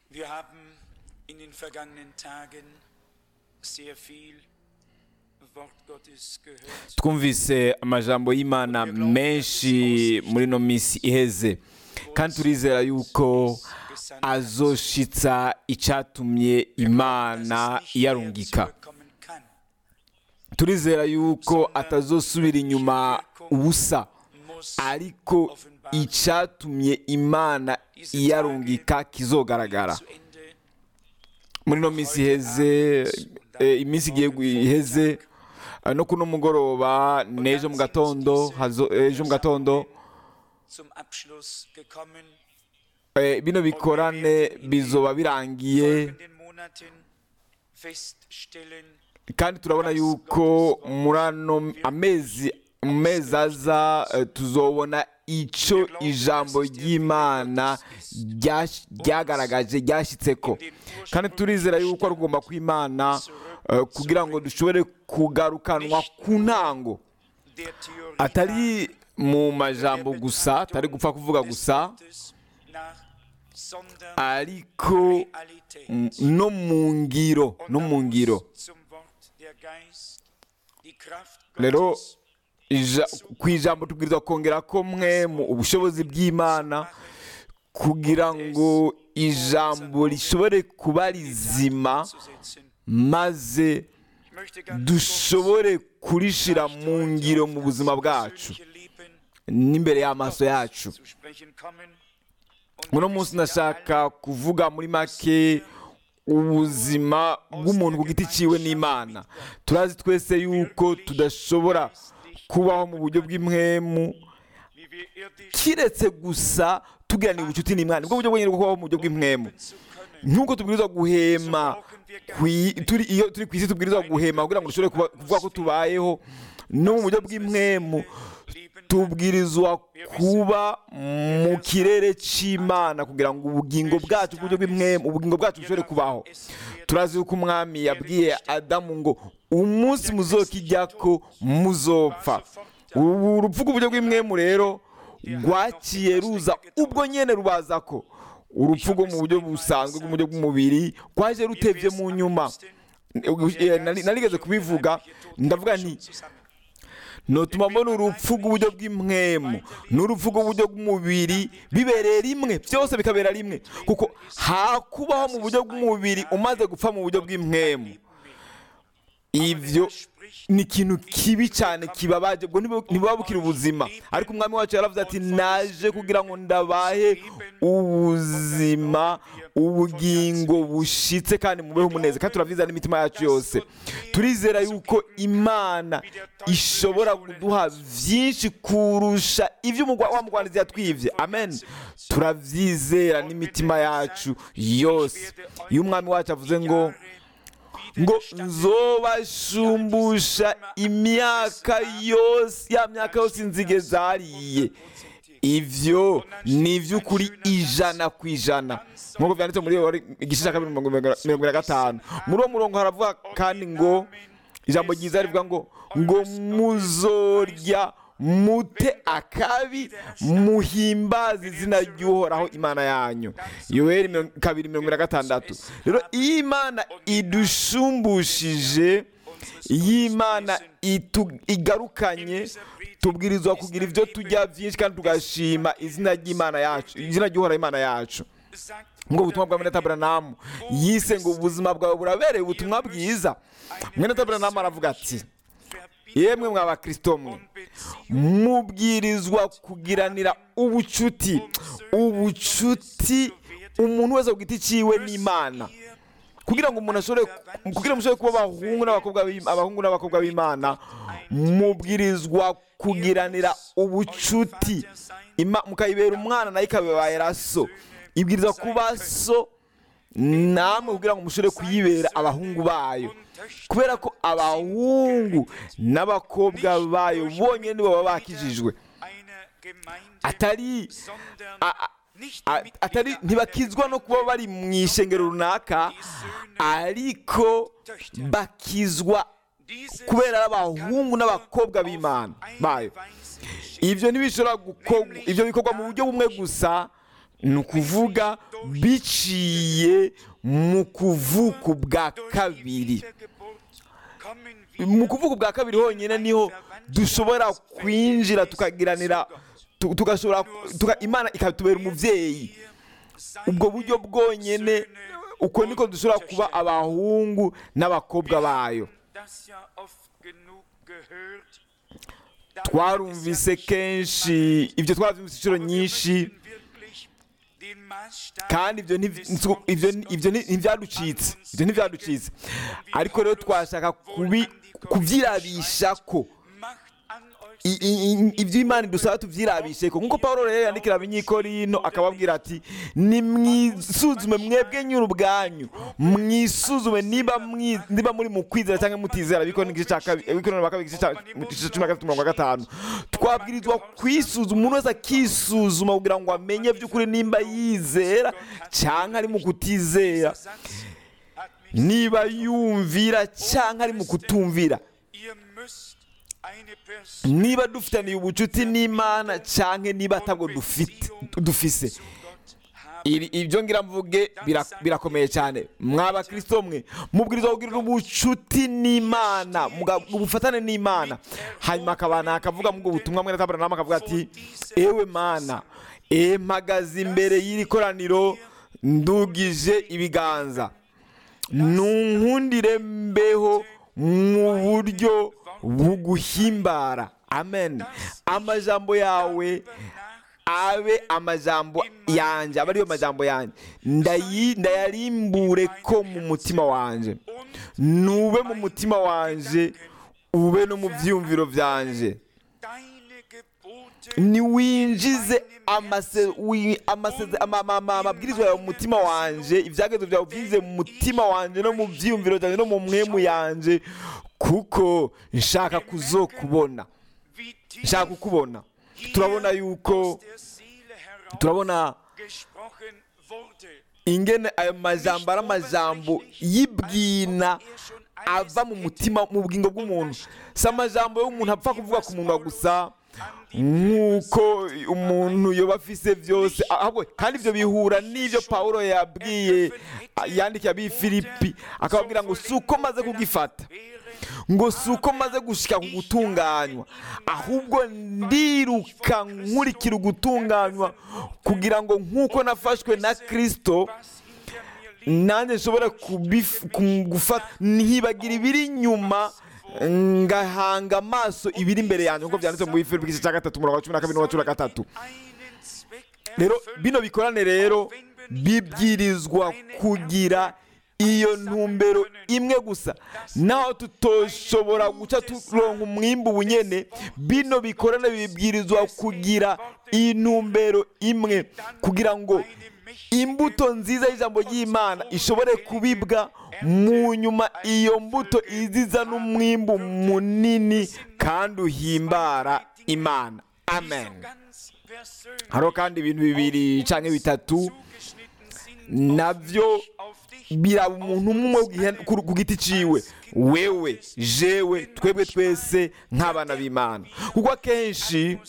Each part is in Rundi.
Wir haben in den vergangenen Tagen sehr viel Wort Gottes gehört. twumvise amajambo y'imana menshi muri ino minsi iheze kandi turizera yuko azoshitsa icyatumye imana iyarungika Zurückkommen kann, turizera yuko atazosubira inyuma ubusa muss ariko icyatumye imana iyarungika kizogaragara zu Ende muri ino minsi iheze eh, iminsi igiye gu- iheze eh, no kuno mugoroba n'ejo mu gatondo hazo- ejo mu gatondo zum Abschluss gekommen. eh, bino bikorane bizoba birangiye Folgenden Monaten feststellen, kandi turabona yuko muri ano amezi mu mezi aza eh, tuzobona icyo ijambo ry'imana ryash- ryagaragaje ryashyitseko kandi turizera yuko ari ugomba kw'imana eh, kugira ngo dushobore kugarukanwa ku ntango der Theorie atari mu majambo gusa atari gupfa kuvuga gusa Gottes nach, sondern ariko Realität. mm, no mu ngiro Und no da mu muss ngiro zum Wort der Geist, die Kraft rero Gottes ija- ku ijambo tubwirizwa kongera ko mwe mu ubushobozi bw'imana kugira ngo ijambo rishobore kuba rizima zu maze Ich möchte ganz dushobore kurishira mu ngiro mu buzima bwacu persönliche Leben n'imbere y'amaso yacu zu sprechen kommen. Und uno wir munsi wissen ja ndashaka kuvuga muri make ubuzima bw'umuntu ku giti ciwe n'imana turazi twese yuko tudashobora kubaho mu buryo bw'impwemu alle, wie wir irdisch kiretse gusa tugirana ubucuti n'imana nibwo buryo bwonyine bwo kubaho mu buryo bw'impwemu zu können. nk'uko tubwirizwa guhema kwi- turi iyo turi ku isi tubwirizwa guhema kugira ngo dushobore kuba- kuvuga ko tubayeho no mu buryo bw'impwemu tubwirizwa kuba mu kirere cy'imana kugira ngo ubugingo bwacu mu buryo bw'impwemu ubugingo bwacu bushobore kubaho turazi yuko umwami yabwiye adamu ngo umunsi muzokijya ko muzopfa ubu urupfu rw'uburyo bw'impwemu rero rwaciye ruza ubwo nyene rubaza ko urupfu rwo mu buryo busanzwe bw'uburyo bw'umubiri rwaje rutevye mu nyuma Eh, nari- narigeze kubivuga ndavuga nti notuma mbona urupfu rw'uburyo bw'impwemu n'urupfu rw'uburyo bw'umubiri bibereye rimwe byose bikabera rimwe kuko hakubaho mu buryo bw'umubiri umaze gupfa mu buryo bw'impwemu ibyo ni ikintu kibi cyane kibabaje ubwo ntibu- ntibuba bukiri ubuzima ariko umwami wacu yaravuze ati naje kugira ngo ndabahe ubuzima ubugingo bushitse kandi mubeho umuneze kandi turavyiza n'imitima yacu yose turizera yuko imana ishobora kuduha vyinshi kurusha ivyo umugwa- wa mugwanizi yatwivye amen turavyizera n'imitima yacu yose iyo umwami wacu avuze ngo ngo nzobashumbusha imyaka yose ya myaka yose inzige zariye ivyo ni ivy'ukuri ijana ku ijana nk'uko vyanditse muri Yoweri, igice cya kabiri mirongo mirongo mirongo na gatanu muri uwo murongo haravuga kandi ngo ijambo ryiza rivuga ngo ngo muzorya mute akabi muhimbaze izina ry'uhoraho imana yanyu yoweri mirongo- kabiri mirongo ine na gatandatu rero iyo imana idusumbushije iyo imana itu- igarukanye tubwirizwa kugira ibyo tujya byinshi kandi tugashima izina ry'imana yacu izina ry'uhoraho imana yacu sagt ngo ubutumwa bwa mwene taburanamu yise ngo ubuzima bwawe burabereye ubutumwa bwiza mwene taburanamu aravuga ati yemwe mwa bakristo mwe mubwirizwa kugiranira ubucuti ubucuti umuntu wese ku giti ciwe n'imana kugira ngo umuntu ashobore kugira ngo mushobore kuba abahungu n'abakobwa b'Im- abahungu n'abakobwa b'imana mubwirizwa kugiranira ubucuti Ima- mukayibera umwana nayo ikabibera so ibwiriza kuba so namwe kugira ngo mushobore kuyibera abahungu bayo kubera ko abahungu n'abakobwa bayo bonyine nibo baba bakijijwe einer Gemeinde, atari sondern a- a- nicht a- die atari ntibakizwa no kuba bari mu ishengero runaka ariko bakizwa Dieses kubera ari abahungu n'abakobwa b'imana bayo ibyo ntibishobora gukorwa ibyo bikorwa mu buryo bumwe gusa ni ukuvuga biciye mu kuvuka bwa kabiri mu kuvuga ubwa kabiri honyine niho dushobora kwinjira tukagiranira tu- tugashobora tuka- imana ikatubera umubyeyi ubwo buryo bwonyine uko niko dushobora kuba abahungu n'abakobwa bayo twarumvise kenshi ibyo twabyumvise inshuro nyinshi kandi ibyo nti- ibyo ibyo nti- ntibyaducitse ibyo ntibyaducitse ariko rero twashaka kubi- kubyirabisha ko i- i- i- ibyo imana idusaba tubyirabishe ko nk'uko paul rero yandikira abanyikorino akababwira ati nimwisuzume mwebwe nyiri ubwanyu mwisuzume niba mwi- niba muri mu kwizera cyangwa mutizera bikora igice cya kabiri bikora na kabiri igice cya igice cya cumi na gatatu mirongo gatanu twabwirizwa kwisuzuma umuntu wese akisuzuma kugira ngo amenye by'ukuri nimba yizera cyangwa ari mu kutizera niba yumvira cyangwa ari mu kutumvira niba dufitaniye ubucuti n'imana cyangwa niba atabwo dufite dufise Iri- ibyo ngira mvuge bira- birakomeye cyane mwaba kirisito mwe mubwirizwa kugirira ubucuti n'imana muga- ubufatane n'imana hanyuma akabana akavuga mu butumwa mwe natabara nama akavuga ati ewe mana e mpagaze imbere y'iri koraniro ndugije ibiganza nunkundire mbeho mu buryo buguhimbara amen amajambo yawe abe amajambo yanjye abe ariyo majambo yanjye Ndayi- ndayarimbure ko mu mutima wanjye nube mu mutima wanjye ube no mu byiyumviro byanjye niwinjize amase- wi- amaseze- ama- ama- ama- amabwirizwa yawe mu mutima wanjye ibyagezo byawe ubyize mu mutima wanjye no mu byiyumviro byanjye no mu mwemu yanjye kuko nshaka kuzokubona nshaka kukubona turabona yuko turabona ingene ayo majambo ari amajambo y'ibwina ava mu mutima mu bugingo bw'umuntu si amajambo y'umuntu apfa kuvuga ku munwa gusa nk'uko umuntu yoba afise byose ahubwo kandi ibyo bihura n'ibyo pawulo yabwiye yandikiye abi filipi akababwira ngo si uko maze kugifata ngo si uko maze gushyika ku gutunganywa ahubwo ndiruka nkurikira ugutunganywa kugira ngo nk'uko nafashwe na kirisito nanjye nshobora kubif- ku- gufata ntibagira ibiri inyuma ngahanga amaso ibiri imbere yanjye nk'uko byanditse mu bifiri bw'igice cya gatatu umurongo wa cumi na kabiri n'uwa cumi na gatatu rero bino bikorane rero bibwirizwa kugira iyo ntumbero imwe gusa naho tutoshobora guca turonka umwimbu bunyene bino bikorane bibwirizwa kugira intumbero imwe kugira ngo imbuto nziza y'ijambo ry'imana ishobore kubibwa mu nyuma iyo mbuto iziza n'umwimbu munini kandi uhimbara imana amen hariho kandi ibintu bibiri cyangwa bitatu nabyo biraba umuntu umwe gihe- ku ku giti ciwe wewe jewe twebwe twese nk'abana b'imana kuko akenshi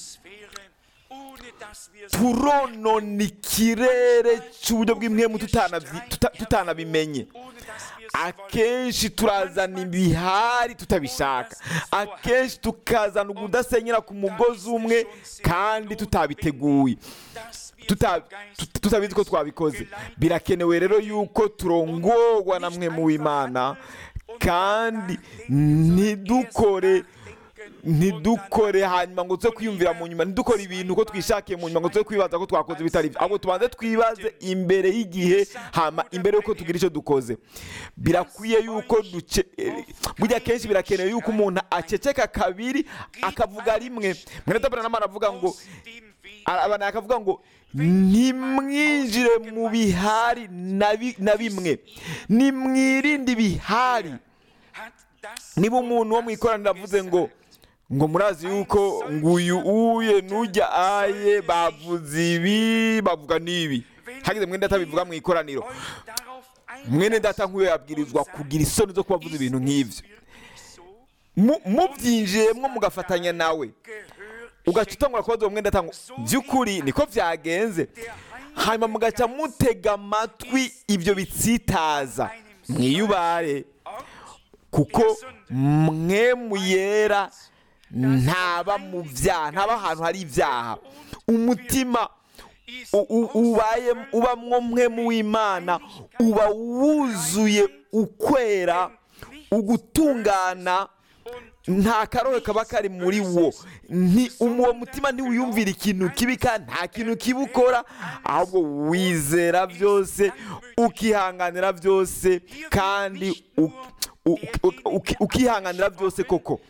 turonona ikirere cy'uburyo bw'imwemu tutanabyi- tuta- tutanabimenye akenshi turazana ibihari tutabishaka akenshi tukazana ukudasenyera ku mugozi umwe kandi tutabiteguye tuta- tut- tutabizi ko twabikoze birakenewe rero yuko turongorwa na mwe mu w'imana kandi ntidukore ntidukore hanyuma ngo tuze kwiyumvira mu nyuma ntidukore ibintu ko twishakiye mu nyuma ngo tuze kwibaza ko twakoze ibitari byo ahubwo tubanze twibaze imbere y'igihe hama imbere y'uko tugira icyo dukoze birakwiye yuko duce eh, burya kenshi birakenewe yuko umuntu aceceka kabiri akavuga rimwe mwene tabara n'amana avuga ngo abantu akavuga ngo ntimwinjire mu bihari na bi- na bimwe nimwirinde ibihari niba umuntu wo mu ikoraniro avuze ngo ngo murazi yuko ngo uyu uye n'ujya aye bavuze ibi bavuga n'ibi hagize mwene data bivuga mu ikoraniro mwene data nk'uyu yabwirizwa kugira isoni zo kuba avuze ibintu nk'ibyo Mu- mubyinjiyemo mugafatanya nawe ugaca utangura kubaza uwo mwenda ngo by'ukuri niko byagenze hanyuma mugaca mutega amatwi ibyo bitsitaza mwiyubare kuko mwemu yera ntaba mu byaha ntaba ahantu hari ibyaha umutima u- u- ubaye ubamwo mwemu w'imana uba wuzuye ukwera ugutungana nta karohe kaba kari muri wo Nti- uwo mutima ntiwiyumvira ikintu kibi kandi nta kintu kibi ukora ahubwo wizera byose ukihanganira byose kandi u- u- u- uki- ukihanganira byose koko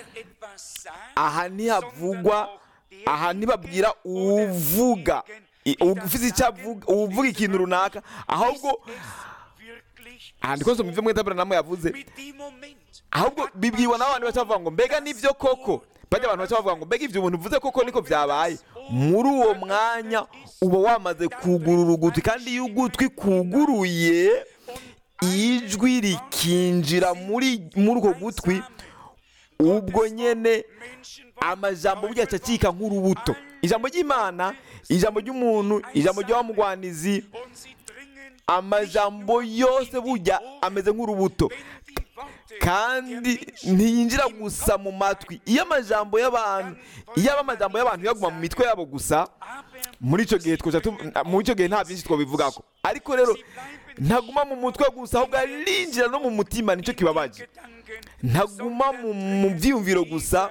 aha ntihavugwa aha ntibabwira uvuga i- ufite icyo avuga uvuga ikintu runaka ahubwo aha ndiko nsoma ibyo mwetabura namwe yavuze ahubwo bibwiwe n'abantu baca bavuga ngo mbega nibyo koko bajya abantu baca bavuga ngo mbega ibyo umuntu uvuze koko niko byabaye muri uwo mwanya uba wamaze kugurura ugutwi kandi iyo ugutwi kuguruye ijwi rikinjira muri muri uko gutwi ubwo nyene amajambo burya acika nk'urubuto ijambo ry'imana ijambo ry'umuntu ijambo ry'abamugwanizi amajambo yose burya ameze nk'urubuto kandi ntiyinjira gusa mu matwi iyo amajambo y'abantu iyo aba amajambo y'abantu yaguma mu mitwe yabo gusa muri icyo gihe twoja tu- muri icyo gihe nta byinshi twabivugako ariko rero ntaguma mu mutwe gusa ahubwo arinjira no mu mutima nicyo kibabaje ntaguma mu mu byiyumviro gusa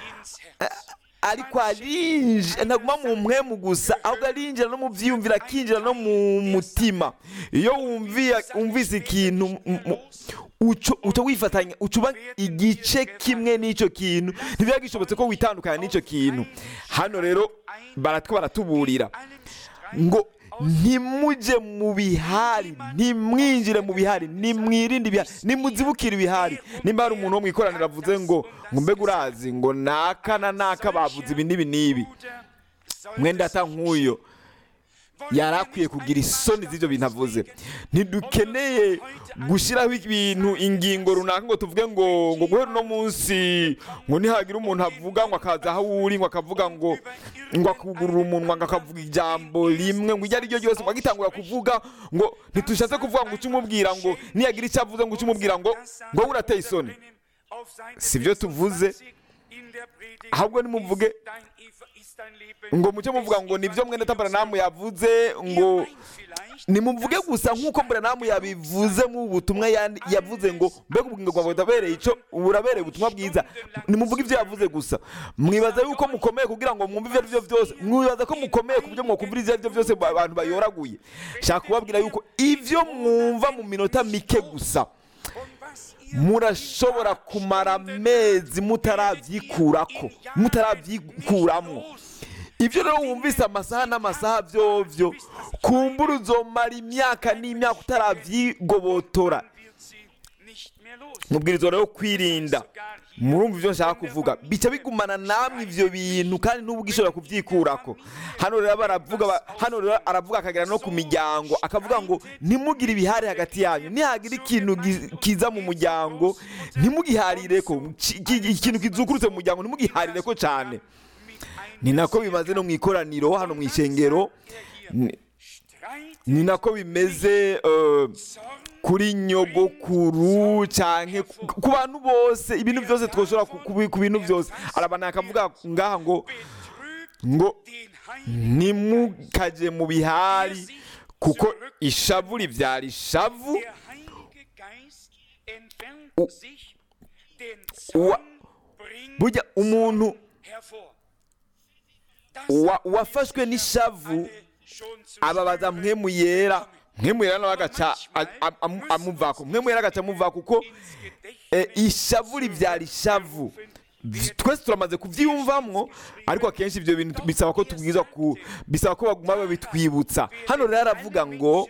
ariko arinjira ntaguma mu mpwemu gusa ahubwo arinjira no mu byiyumviro akinjira no mu mutima iyo wumviye wumvise ikintu mu- mu- uco- uca wifatanya ucuba igice kimwe n'icyo kintu ntibiba gishobotse ko witandukanya n'icyo kintu hano rero baratwo baratuburira ngo ntimujye mu bihari ntimwinjire mu bihari nimwirinde ibihari nimuzibukire ibihari nimba hari umuntu wo mu ikoraniro avuze ngo ngo mbega urazi ngo naka na naka bavuze ibi n'ibi n'ibi mwenda ata nk'uyo yari akwiye kugira isoni z'ibyo bintu avuze ntidukeneye gushyiraho ibintu ingingo runaka ngo tuvuge ngo ngo guhera uno munsi ngo nihagira umuntu avuga ngo akaza aho uri ngo akavuga ngo ngo akugurura umunwa ngo akavuga ijambo rimwe ngo iryo ari ryo ryose ngo agitangura kuvuga ngo ntitushatse kuvuga ngo uce umubwira ngo niyagira icyo avuze ngo uce umubwira ngo ngo wowe urateye isoni si byo tuvuze ahubwo nimuvuge ngo mucyo muvuga ngo nibyo mwene tabaranamu yavuze ngo nimuvuge gusa nk'uko buranamu yabivuze mu butumwa yandi- yavuze ngo mbega ubugingo bwawe burabereye icyo burabereye ubutumwa bwiza nimuvuge ibyo yavuze gusa mwibaza yuko mukomeye kugira ngo mwumve ibyo ari byo byose mwibaza ko mukomeye ku buryo mwakumvira ibyo ari byo byose abantu bayoraguye shaka kubabwira yuko ibyo mwumva mu minota mike gusa murashobora kumara amezi mutarabyikurako mutarabyikuramo ibyo rero wumvise amasaha n'amasaha byovyo kumbura uzomara imyaka n'imyaka utarabyigobotora mubwiriza rero kwirinda murumva ibyo nshaka kuvuga bica bigumana namwe ibyo bintu kandi n'ubu ugishobora kubyikurako hano rero baravuga ba- hano rero aravuga akagera no ku miryango akavuga ngo ntimugire ibihari hagati yanyu nihagira ikintu gi- kiza mu muryango ntimugiharire ko ki- ki- ikintu kizukurutse mu muryango ntimugiharire ko cyane ni nako bimaze no mu ikoraniro hano mu ishengero ni- ni nako bimeze eh, kuri nyogokuru cyane ku bantu bose ibintu byose twoshobora ku- ku ku bintu byose arabana akavuga ngaha ngo ngo ntimukaje mu bihari kuko ishavu ribyara ishavu Wa- burya umuntu wa- wafashwe n'ishavu ababaza mwemu yera mwemu yera nawe agaca a- a- amu- amuvako mwemu yera agaca amuvako kuko eh, ishavu ribyara ishavu twese turamaze kubyiyumvamwo ariko akenshi ibyo bintu bisaba ko tubwiza ku bisaba ko baguma babitwibutsa hano rero aravuga ngo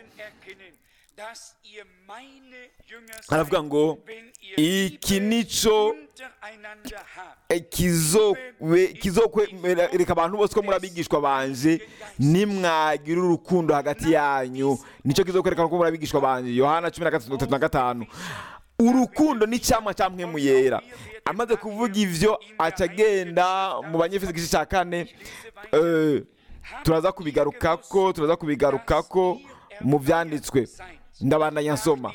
aravuga ngo iki nico eh, kizowe- kizokwereka abantu bose ko muri abigishwa banje nimwagira urukundo hagati yanyu nicyo kizokwereka ko muri abigishwa banje yohana cumi na gatatu tatu na gatanu urukundo ni icyamwa cya mwemu yera amaze kuvuga ivyo aca agenda mu banyefeso igice cya kane eh, turaza kubigarukako turaza kubigarukako mu byanditswe ndabandanya nsoma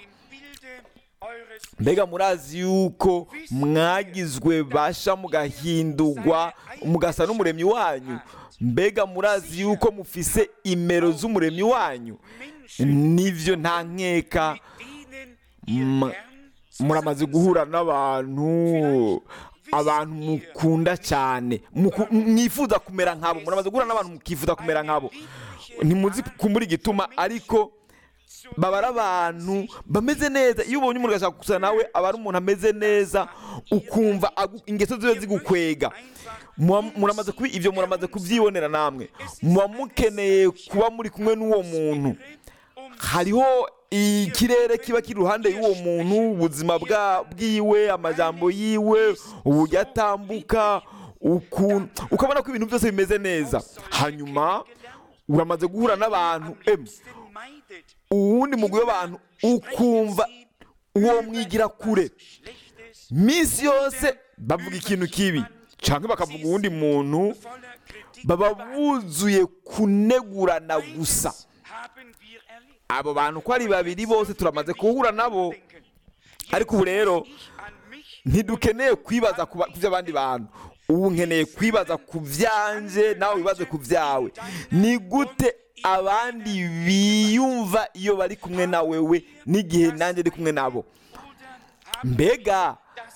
mbega murazi yuko mwagizwe basha mugahindurwa mugasa n'umuremyi wanyu mbega murazi yuko mufise imero z'umuremyi wanyu nivyo nta nkeka Ma- muramaze guhura n'abantu abantu mukunda cyane muku- mwifuza kumera nkabo muramaze guhura n'abantu mukifuza kumera nkabo ntimuzi kumbura igituma ariko baba ari abantu bameze neza iyo ubonye umuntu agashaka gusa nawe aba ari umuntu ameze neza ukumva agu- ingeso ziwe zigukwega Muba- muramaze kubi ibyo muramaze kubyibonera namwe muba mukeneye kuba muri kumwe n'uwo muntu hariho ikirere kiba kiri iruhande y'uwo muntu ubuzima bwa- bwiwe amajambo yiwe uburyo atambuka ukuntu ukabona ko ibintu byose bimeze neza hanyuma uramaze guhura n'abantu emu uwundi mugwi w'abantu ukumva uwo mwigira kure minsi yose bavuga ikintu kibi cyangwa bakavuga uwundi muntu baba buzuye kunegurana gusa abo bantu uko ari babiri bose turamaze guhura nabo ariko ubu rero ntidukeneye kwibaza ku ba- ku by'abandi bantu ubu nkeneye kwibaza ku byanje nawe wibaze ku byawe ni gute abandi biyumva iyo bari kumwe na wewe n'igihe nanjye ndi kumwe nabo mbega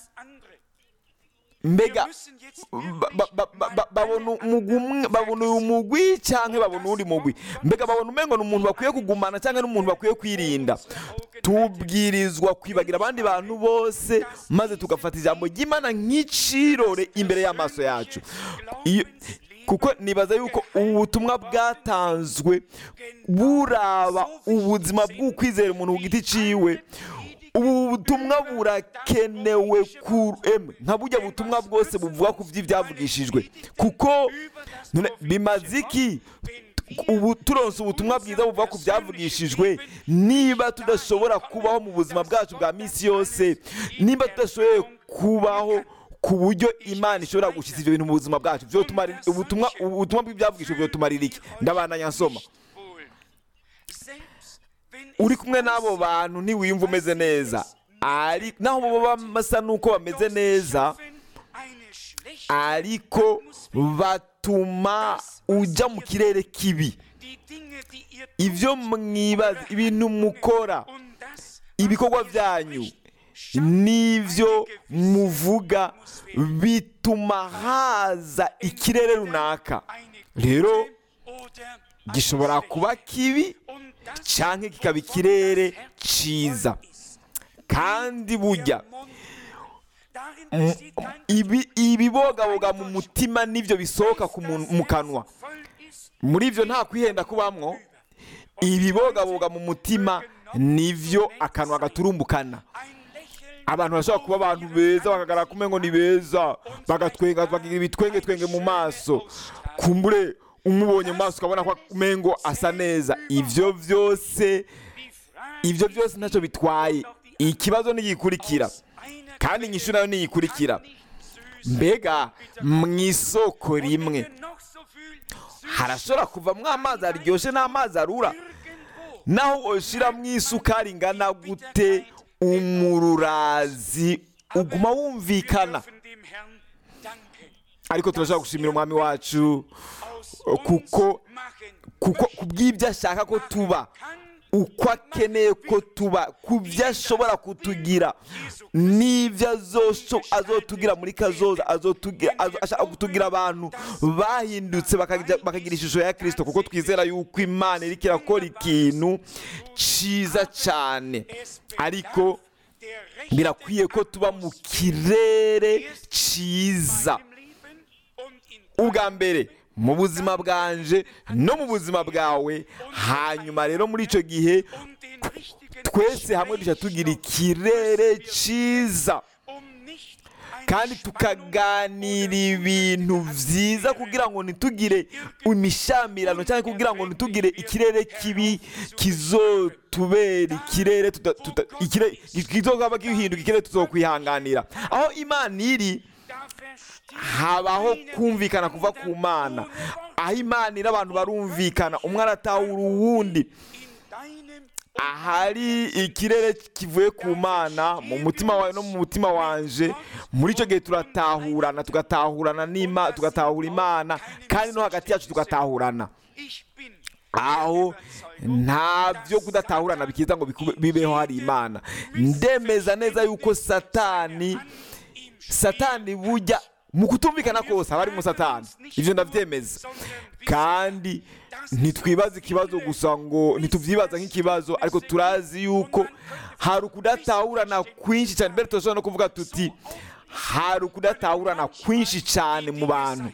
mbega ba- ba- ba- ba- ba- babona umugwi umwe- babona uyu mugwi cyangwa babona uwundi mugwi mbega babona umengo ni umuntu bakwiye kugumana cyangwa ni umuntu bakwiye kwirinda tubwirizwa kwibagira abandi bantu bose maze tugafata ijambo ry'imana nk'icirore imbere y'amaso yacu Iyo- kuko nibaza yuko ubu butumwa bwatanzwe buraba ubuzima bw'ukwizera umuntu ku giti ciwe ubu butumwa burakenewe ku emwe nka burya butumwa bwose buvuga ku by'ibyavugishijwe kuko none bimaze iki ubu turonse ubutumwa bwiza buvuga ku byavugishijwe niba tudashobora kubaho mu buzima bwacu bwa minsi yose niba tudashoboye kubaho ku buryo imana ishobora gushyitsa ibyo bintu mu buzima bwacu byotumara ubutumwa ubutumwa bw'ibyavugishijwe byotumarira iki ndabandanya nsoma uri kumwe n'abo bantu ntiwiyumva umeze neza ari naho baba basa n'uko bameze neza ariko batuma ujya mu kirere kibi ibyo mwibaza ibintu mukora ibikorwa byanyu n'ibyo muvuga bituma haza ikirere runaka rero gishobora kuba kibi cyangwa kikaba ikirere cyiza kandi burya ibi ibibogaboga mu mutima n'ibyo bisohoka ku muntu- mu kanwa muri ibyo nta kwihenda kubamwo ibibogaboga mu mutima nivyo akanwa gaturumbukana abantu bashobora kuba abantu beza bakagaragara kumwe ngo ni beza bagatwenga bagira ibitwenge twenge mu maso kumbure umubonye mu maso ukabona ko umengo asa neza ivyo vyose ivyo byose ntacyo bitwaye ikibazo nigikurikira kandi inyishu nayo niyikurikira mbega mu isoko rimwe harashobora kuvamwo amazi aryoshye n'amazi arura naho ushyiramo isukari ingana gute umururazi uguma wumvikana ariko turashobora gushimira umwami wacu kuko kuko ku bw'ibyo ashaka ko tuba uko akeneye ko tuba ku byo ashobora kutugira n'ibyo azosho- azotugira muri kazoza azotugira azo- ashaka kutugira abantu bahindutse bakajya- bakagira ishusho ya kirisito kuko twizera yuko imana iriko irakora ikintu cyiza cyane ariko birakwiye ko tuba mu kirere cyiza ubwa mbere mu buzima bwanje no mu buzima bwawe hanyuma rero muri icyo gihe twese hamwe dushya tugira ikirere cyiza kandi tukaganira ibintu byiza kugira ngo ntitugire imishamirano cyangwa kugira ngo ntitugire ikirere kibi kizotubera ikirere tuta- tuta- ikire- kizokaba gihinduka ikirere tuzokwihanganira aho imana iri habaho kumvikana kuva ku mana aho imana iri abantu barumvikana umwe aratahura uwundi ahari ikirere kivuye ku mana mu mutima wawe no mu mutima wanje muri icyo gihe turatahurana tugatahurana n'imana tugatahura imana kandi no hagati yacu tugatahurana aho nta byo kudatahurana bikiza ngo bikube- bibeho hari imana ndemeza neza yuko satani satani bujya mu kutumvikana kose haba harimo satani ibyo ndabyemeza kandi ntitwibaze ikibazo gusa ngo ntitubyibaza nk'ikibazo ariko turazi yuko hari ukudatahurana kwinshi cyane mbere turashobora no kuvuga tuti hari ukudatahurana kwinshi cyane mu bantu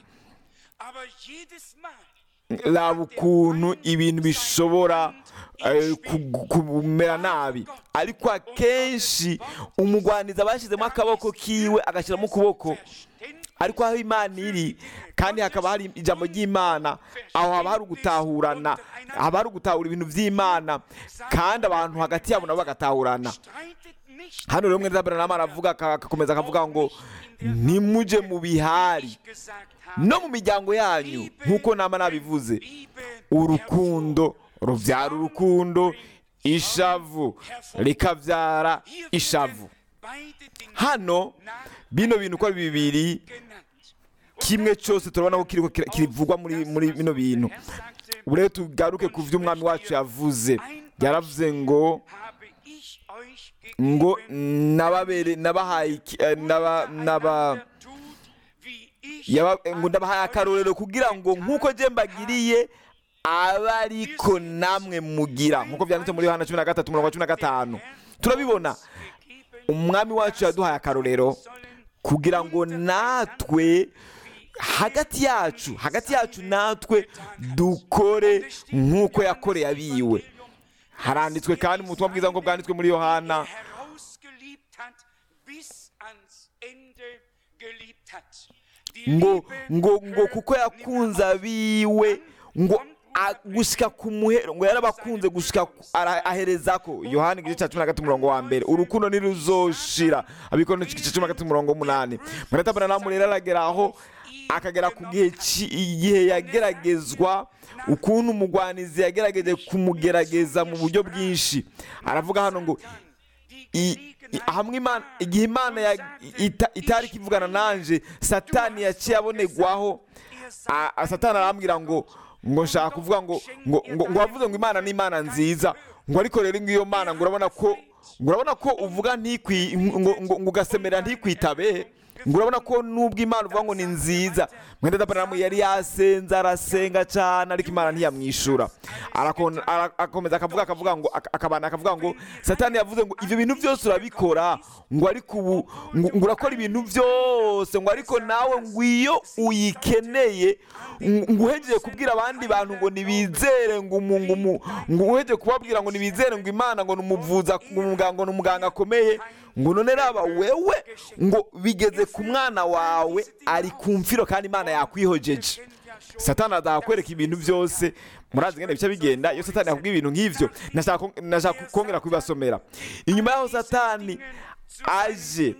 raba ukuntu ibintu bishobora eh, kugu- kumera nabi ariko akenshi umugwaniza bashyizemo akaboko kiwe agashyiramo ukuboko ariko aho imana iri kandi hakaba hari ijambo ry'imana aho haba hari ugutahurana haba hari ugutahura ibintu by'imana kandi abantu hagati yabo nabo bagatahurana hano rero mwene zabaranama aravuga aka- agakomeza akavuga ngo ntimujye mu bihari no mu miryango yanyu nk'uko nama nabivuze urukundo rubyara urukundo ishavu rikabyara ishavu hano bino bintu uko ari bibiri kimwe cyose turabona ko kiriko kira- kivugwa muri muri bino bintu ubu rero tugaruke ku byo umwami wacu yavuze yaravuze ngo ngo nababere nabahaye iki- eh, naba naba yaba ngo ndabahaye akarorero kugira ngo nk'uko je mbagiriye abe ariko namwe mugira nk'uko byanditse muri yohana cumi na gatatu umurongo wa cumi na gatanu turabibona umwami wacu yaduhaye akarorero kugira ngo natwe hagati yacu hagati yacu natwe dukore nk'uko yakoreye abiwe haranditswe kandi mu butumwa bwiza ngo bwanditswe muri yohana ngo ngo ngo kuko yakunze abiwe ngo a- gushika ku muhero ngo yarabakunze gushika ku- ara- ahereza ko yohani igice cya cumi na gatatu umurongo wa mbere urukundo ntiruzoshira abikora igice cumi na gatatu umurongo w'umunani muratabona namu rero aragera aho akagera ku gihe ci- igihe yageragezwa ukuntu umugwanizi yagerageje kumugerageza mu buryo bwinshi aravuga hano ngo i- i- hamwe imana igihe imana ya- ita- itari kivugana nanje satani yaciye abonerwaho a- a- satani arambwira ngo ngo nshaka kuvuga ngo ngo ngo ngo wavuze ngo imana ni imana nziza ngo ariko rero ngiyo mana ngo urabona ko ngo urabona ko uvuga ntikwi ngo ngo ngo ugasemera ntikwitabe ngo urabona ko nubwo imana uvuga ngo ni nziza mwenda dabaramu yari yasenze arasenga cyane ariko imana ntiyamwishura Arakon- ara- akomeza akavuga akavuga ngo ak- akabana akavuga ngo satani yavuze ngo ibyo bintu byose urabikora ngo ariko ubu ngo ngo urakora ibintu byose ngo ariko nawe ngo iyo uyikeneye ngo ngo uhejeje kubwira abandi bantu ngo nibizere ngo umu- ngo umu- ngo uhejeje kubabwira ngo nibizere ngo imana ngo numuvuza ngo umuganga ngo ni umuganga akomeye ngo none raba wewe ngo bigeze ku mwana wawe ari ku mfiro kandi imana yakwihojeje satani azakwereka ibintu byose murazi ngene bice bigenda iyo satani yakubwiye ibintu nk'ivyo nashaka ko- nashaka kongera kubibasomera inyuma y'aho satani aje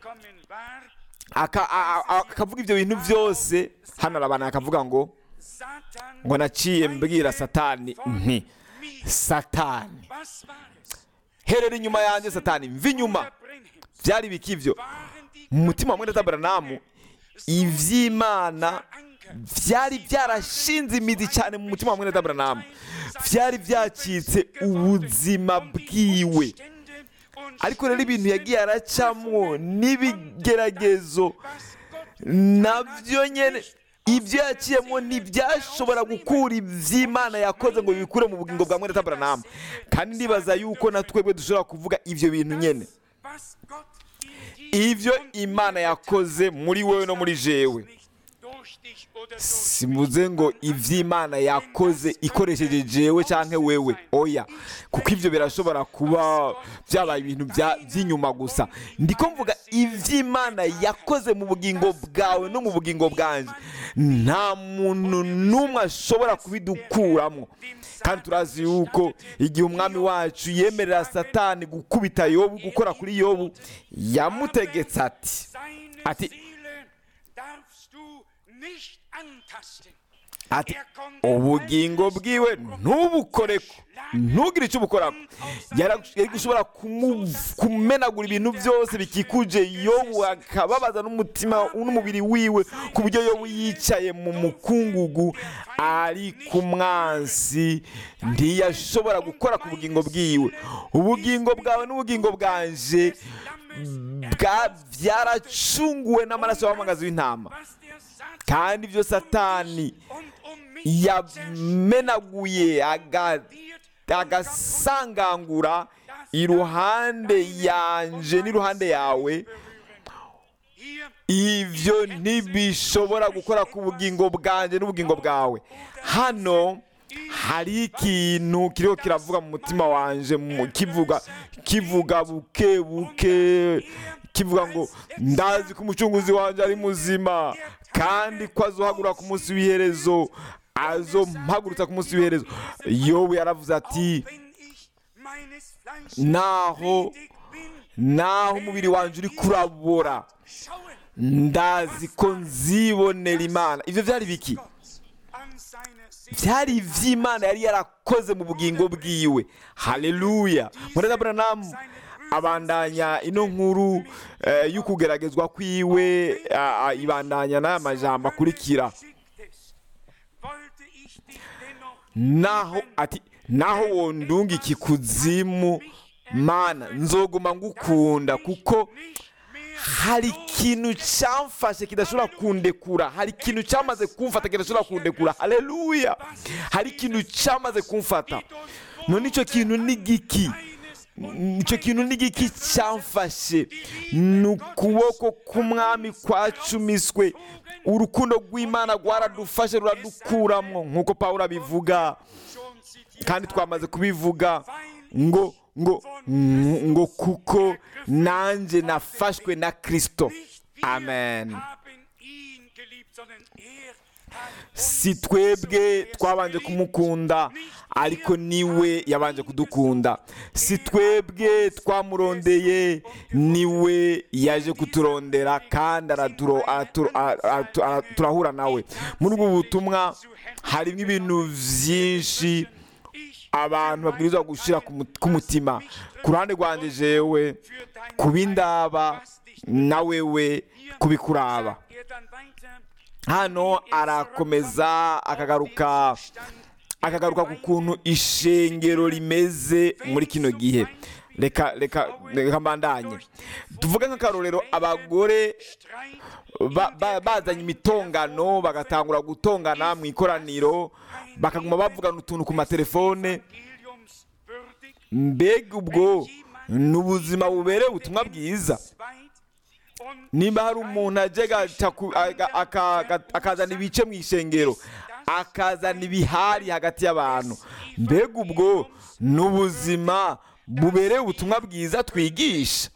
aka- a- a- akavuga ibyo bintu byose hano arabana akavuga ngo ngo naciye mbwira satani nti satani herera inyuma yanjye satani mva inyuma byari biki ibyo mu mutima wa mwene tabaranamu iby'imana byari byarashinze imizi cyane mu mutima wa mwene tabaranamu byari byacitse ubuzima bwiwe ariko rero ibintu yagiye aracamo n'ibigeragezo nabyo nyine ibyo yaciyemo ntibyashobora gukura iby'imana yakoze ngo bikure mu bugingo bwa mwene tabaranamu kandi ndibaza yuko na twebwe dushobora kuvuga ibyo bintu nyine ibyo imana yakoze muri wowe no muri jewe simuze ngo iby'imana yakoze ikoresheje jewe cyangwa wewe oya kuko ibyo birashobora kuba byabaye ibintu bya- by'inyuma gusa ndiko mvuga iby'imana yakoze mu bugingo bwawe no mu bugingo bwanjye nta muntu n'umwe ashobora kubidukuramo kandi turazi yuko igihe umwami wacu yemerera satani gukubita yobu gukora kuri yobu yamutegetse ati ati nicht antasten. ati ubugingo bwiwe ntubukoreko ntugire icyo ubukorako Yara- yari gushobora kumu- kumenagura ibintu byose bikikuje yobu akababaza n'umutima n'umubiri wiwe ku buryo yobu yicaye mu mukungugu ari ku mwansi ntiyashobora gukora ku bugingo bwiwe ubugingo bwawe n'ubugingo bwanje bwa byaracunguwe n'amaraso y'amagazi w'intama Was der Satan kandi ibyo satani und um mich yamenaguye aga- agasangangura iruhande yanje n'iruhande yawe hier ibyo ntibishobora gukora ku bugingo bwanjye n'ubugingo bwawe hano hari ikintu kiriho kiravuga mu mutima wanje mu- kivuga kivuga buke buke kivuga ngo ndazi ko umucunguzi wanjye ari muzima kandi ko azohagura ku munsi w'iherezo azompagurutsa ku munsi w'iherezo yobu yaravuze ati wenn ich meines Fleisches naho lebendig bin, naho umubiri wanjye uri kurabora schauen ndazi ko nzibonera imana ibyo byari biki Gott an seine Seele. byari iby'imana yari yarakoze mu bugingo bwiwe haleluya mureza buranamu abandanya ino nkuru eh, y'ukugeragezwa kwiwe ah, ah, ibandanya n'aya majambo akurikira Schicktest, wollte ich dich dennoch naho ati naho wondunga iki kuzimu mana nzoguma ngukunda kuko nicht mehr hari ikintu cyamfashe kidashobora kundekura hari ikintu cyamaze kumfata kidashobora kundekura haleluya hari ikintu cyamaze kumfata none icyo kintu ni giki icyo kintu ni giki cyamfashe ni ukuboko k'umwami kwacumiswe urukundo rw'imana rwaradufashe ruradukuramo nk'uko pawulo abivuga schon zitiert kandi twamaze kubivuga ngo ngo ngo kuko nanjye nafashwe na kirisito nicht wir amen haben ihn geliebt, sondern er hat si twebwe twabanje kumukunda ariko niwe yabanje kudukunda si twebwe twamurondeye niwe yaje kuturondera kandi araturo- aratu- aratu- ara- turahura nawe muri ubu butumwa harimo ibintu byinshi abantu babwirizwa gushyira ku mu- ku mutima ku ruhande rwanjye jewe kubindaba na wewe kubikuraba er dann weiter hano arakomeza akagaruka akagaruka ku kuntu ishengero rimeze muri kino gihe reka reka reka mbandanye tuvuge nk'akarorero abagore Streit ba- ba- bazanye imitongano bagatangura gutongana mu ikoraniro bakaguma bavugana utuntu ku matelefone Evangeliums würdig, mbega ubwo ni ubuzima bubereye ubutumwa bwiza zweit und nimba hari umuntu ajya agaca ku- aga- aka- aga- akazana ibice mu ishengero akazana ibihari hagati y'abantu mbega ubwo ni ubuzima bubereye ubutumwa bwiza twigisha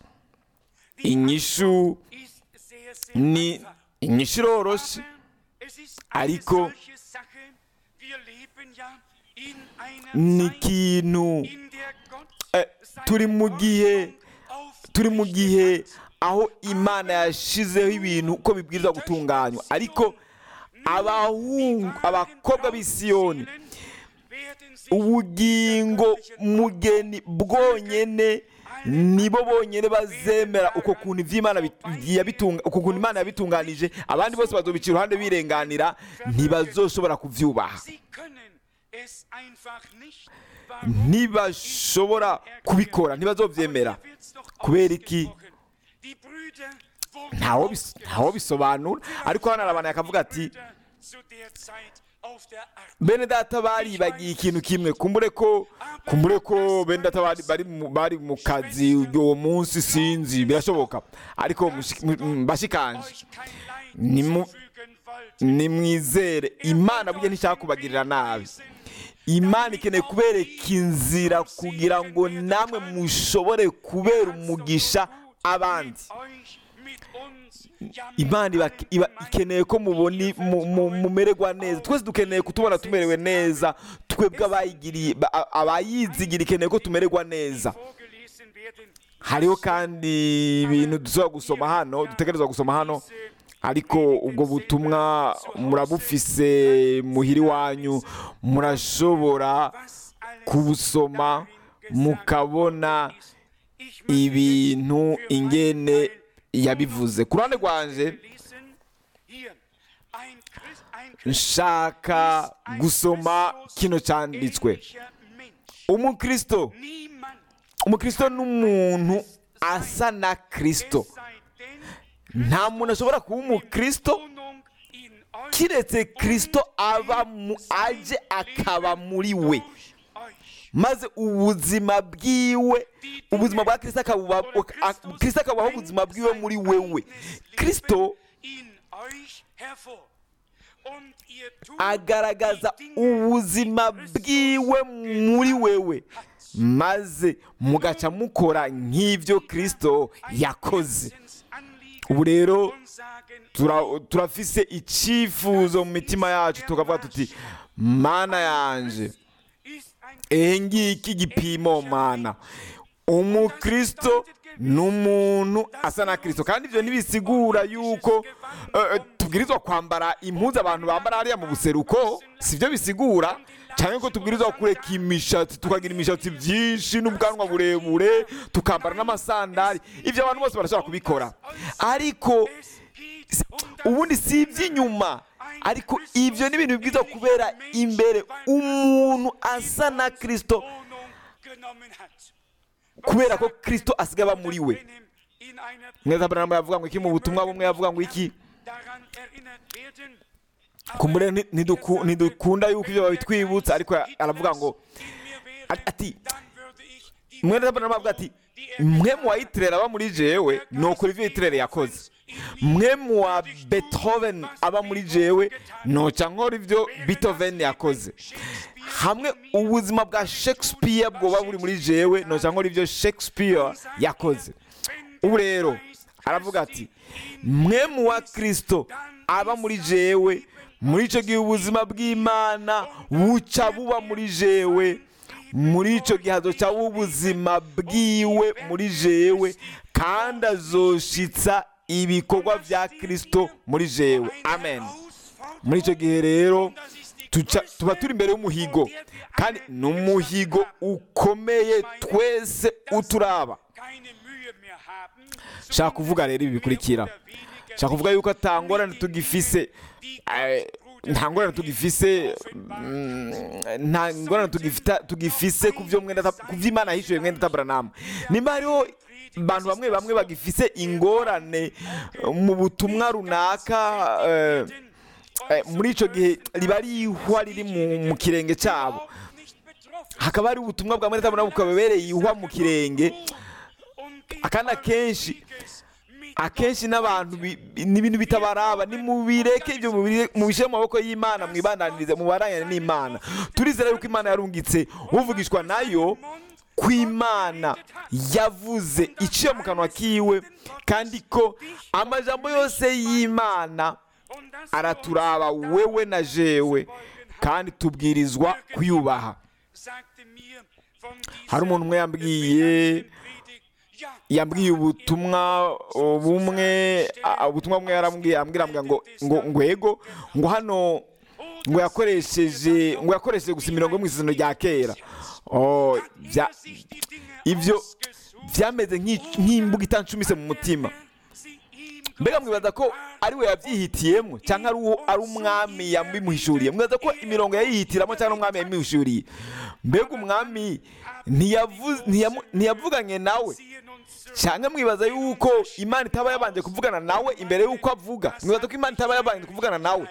inyishu ist sehr, sehr ni einfach. inyishu iroroshye Es ist eine ariko solche Sache. Wir leben ja in einer ni Zeit, ikintu in der Gott eh, seine turi mu gihe Ordnung turi mu aufgerichtet gihe hat. aho imana yashyizeho ibintu uko bibwirizwa gutunganywa ariko abahungu abakobwa b'i Siyoni werden sich ubugingo mugeni bwonyene nibo bonyene bazemera uko kuntu ivy'imana bit- yabitunga uko kuntu imana yabitunganije abandi bose bazobica iruhande birenganira ntibazoshobora kuvyubaha Sie können es einfach nicht. Warum? ntibashobora kubikora ntibazovyemera Aber hier wird's doch kubera iki ausgesprochen. Die Brüder wurden ntawo bis- ntawo bisobanura ariko hano arabantu akavuga ati Brüder zu der Zeit auf der Art. bene data baribagiye ikintu kimwe kumbure ko kumbure ko bene data bari, bari, mu- bari mu kazi uwo munsi sinzi birashoboka ariko mushi- mu- mu- bashikanje Euch kein Leid Nimu- zufügen wollte. nimwizere imana burya ntishaka kubagirira nabi imana ikeneye kubereka inzira kugira ngo namwe mushobore kubera umugisha abandi Euch mit uns, ja, mit imana iba, allen iba Gemeinden ikeneye ko muboni mu- mu- mumererwa neza twese dukeneye kutubona tumerewe neza twebwe abayigiriye ba- a- abayizigira ikeneye ko tumererwa neza vorgelesen werden. hariho kandi ibintu dushobora gusoma hano dutegerezwa gusoma hano ariko ubwo butumwa murabufise muhiri wanyu murashobora kubusoma mukabona ibintu ingene yabivuze ku ruhande rwanje nshaka gusoma kino cyanditswe umukristo umukristo ni umuntu asa na kristo nta muntu ashobora kuba umukristo kiretse kristo aba mu aje akaba muri we maze ubuzima bwiwe ubuzima bwa kristo akabuba kristo akabaho ubuzima bwiwe muri wewe kristo agaragaza ubuzima bwiwe muri wewe maze mugaca mukora nk'ibyo kristo yakoze ubu rero turafise icyifuzo mu mitima yacu tukavuga tuti mana yanje ehe ngiki gipimo mana umukristo ni umuntu asa na kirisito kandi ibyo ntibisigura yuko tubwirizwa kwambara impuzu abantu bambara hariya mu buseruko si byo bisigura cyane ko tubwirizwa kureka imishatsi tukagira imishatsi byinshi n'ubwanwa burebure tukambara n'amasandari ibyo abantu bose barashobora kubikora ariko ubundi si iby'inyuma ariko ibyo ni ibintu bibwirizwa kubera imbere umuntu asa na kirisito kubera ko kirisito asigaye aba muri we mweza mbere yavuga ngo iki mu butumwa bumwe yavuga ngo iki kumbure ntidukunda yuko ibyo babitwibutsa ariko aravuga ngo ati mwene mbere avuga ati mwe mu wayitirere aba muri jewe ni ukuri ibyo yitirere yakoze mwe mu wa beethoven aba muri jewe noca nkora ibyo beethoven yakoze hamwe ubuzima bwa shakespeare bwoba buri muri jewe noca nkora ibyo shakespeare yakoze ubu rero aravuga ati mwe mu wa kirisito aba muri jewe muri icyo gihe ubuzima bw'imana buca buba muri jewe muri icyo gihe hazoca ubuzima bwiwe muri jewe kandi azoshitsa ibikorwa bya kirisito muri jewe amen muri icyo gihe rero tuba turi imbere y'umuhigo kandi ni umuhigo ukomeye twese uturaba shaka kuvuga rero ibi bikurikira shaka kuvuga yuko atangorane tugifise nta ngorane tugifise nta ngorane tugifise ku byo imana yishyuye mwenda taburanamu nimba hariho abantu bamwe bamwe bagifise ingorane mu butumwa runaka muri icyo gihe riba ari ihwa riri mu kirenge cyabo hakaba hari ubutumwa bwa mwenda taburanamu bukababereye ihwa mu kirenge akandi akenshi akenshi n'abantu n'ibintu bitabaraba nimubireke ibyo mubishyire mu maboko y'imana mwibandanirize mubarangane n'imana turizera yuko imana yarungitse uvugishwa nayo ko imana yavuze iciye mu kanwa kiwe kandi ko amajambo yose y'imana araturaba wewe na jewe kandi tubwirizwa kuyubaha hari umuntu umwe yambwiye yambwiye ubutumwa bumwe ubutumwa bumwe yarambwiye ambwira ngo ngo ngwego ngo hano ngo yakoresheje ngo yakoresheje gusa imirongo yo mu isezerano rya kera ibyo byameze nk'imbuga itancumise mu mutima mbega mwibaza ko ari we yabyihitiyemo cyangwa ari umwami yabimuhishuriye mwibaza ko imirongo yayihitiramo cyangwa umwami yabimuhishuriye mbega umwami ntiyavuganye nawe cyangwa mwibaza yuko imana itaba yabanje kuvugana nawe imbere y'uko avuga mwibaza ko imana itaba yabanje kuvugana nawe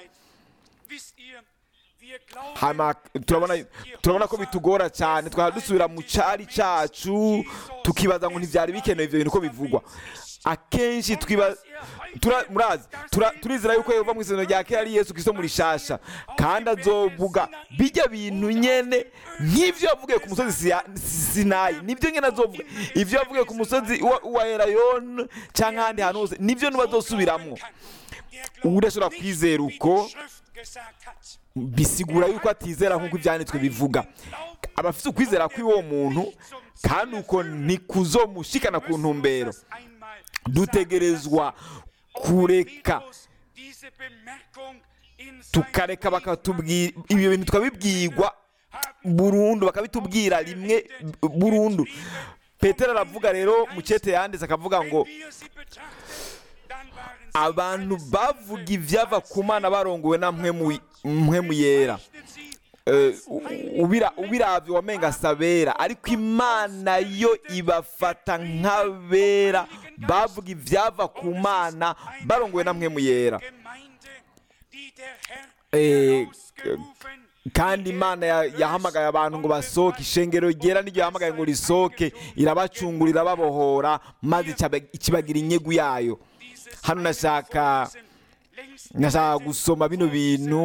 turabona ko bitugora cyane twaba dusubira mu cyari cyacu tukibaza ngo ntibyari bikenewe ibyo bintu uko bivugwa akenshi murazi turizera yuko yehova mu isezerano rya kera ari yesu kirisito muri shasha kandi azovuga bijya bintu nyene nk'ibyo yavugiye ku musozi sinayi nibyo nyine azovuga ibyo yavugiye ku musozi wa erayoni cyangwa ahandi hantu hose nibyo ntibazosubiramo udashobora kwizera uko bisigura yuko atizera nk'uko ibyanditswe bivuga abafite ukwizera kw'uwo muntu kandi uko ntikuzomushikana ku ntumbero dutegerezwa kureka diese Bemerkung in tukareka seinem bakatubwira ibyo bintu tukabibwirwa burundu bakabitubwira rimwe burundu petero aravuga rero mu cyete yanditse akavuga ngo Wenn wir sie betrachten, dann waren sie abantu alles bavuga andere ibyava als ku mana barongowe na mpwemu mpwemu yera bezeichnet sie Eh, u- ubira ubiravye wamenga sabera ariko imana yo ibafata nk'abera bavuga ivyava ku mana barongowe na mpwemu yera Gemeinde, die der Herr Eh, herausgerufen, kandi imana ya- yahamagaye abantu ngo basohoke ishengero ryera niryo yahamagaye ngo risohoke irabacungura irababohora maze icaba- ikibagira inyegu yayo dieses hano nashaka längst nashaka gusoma bino bintu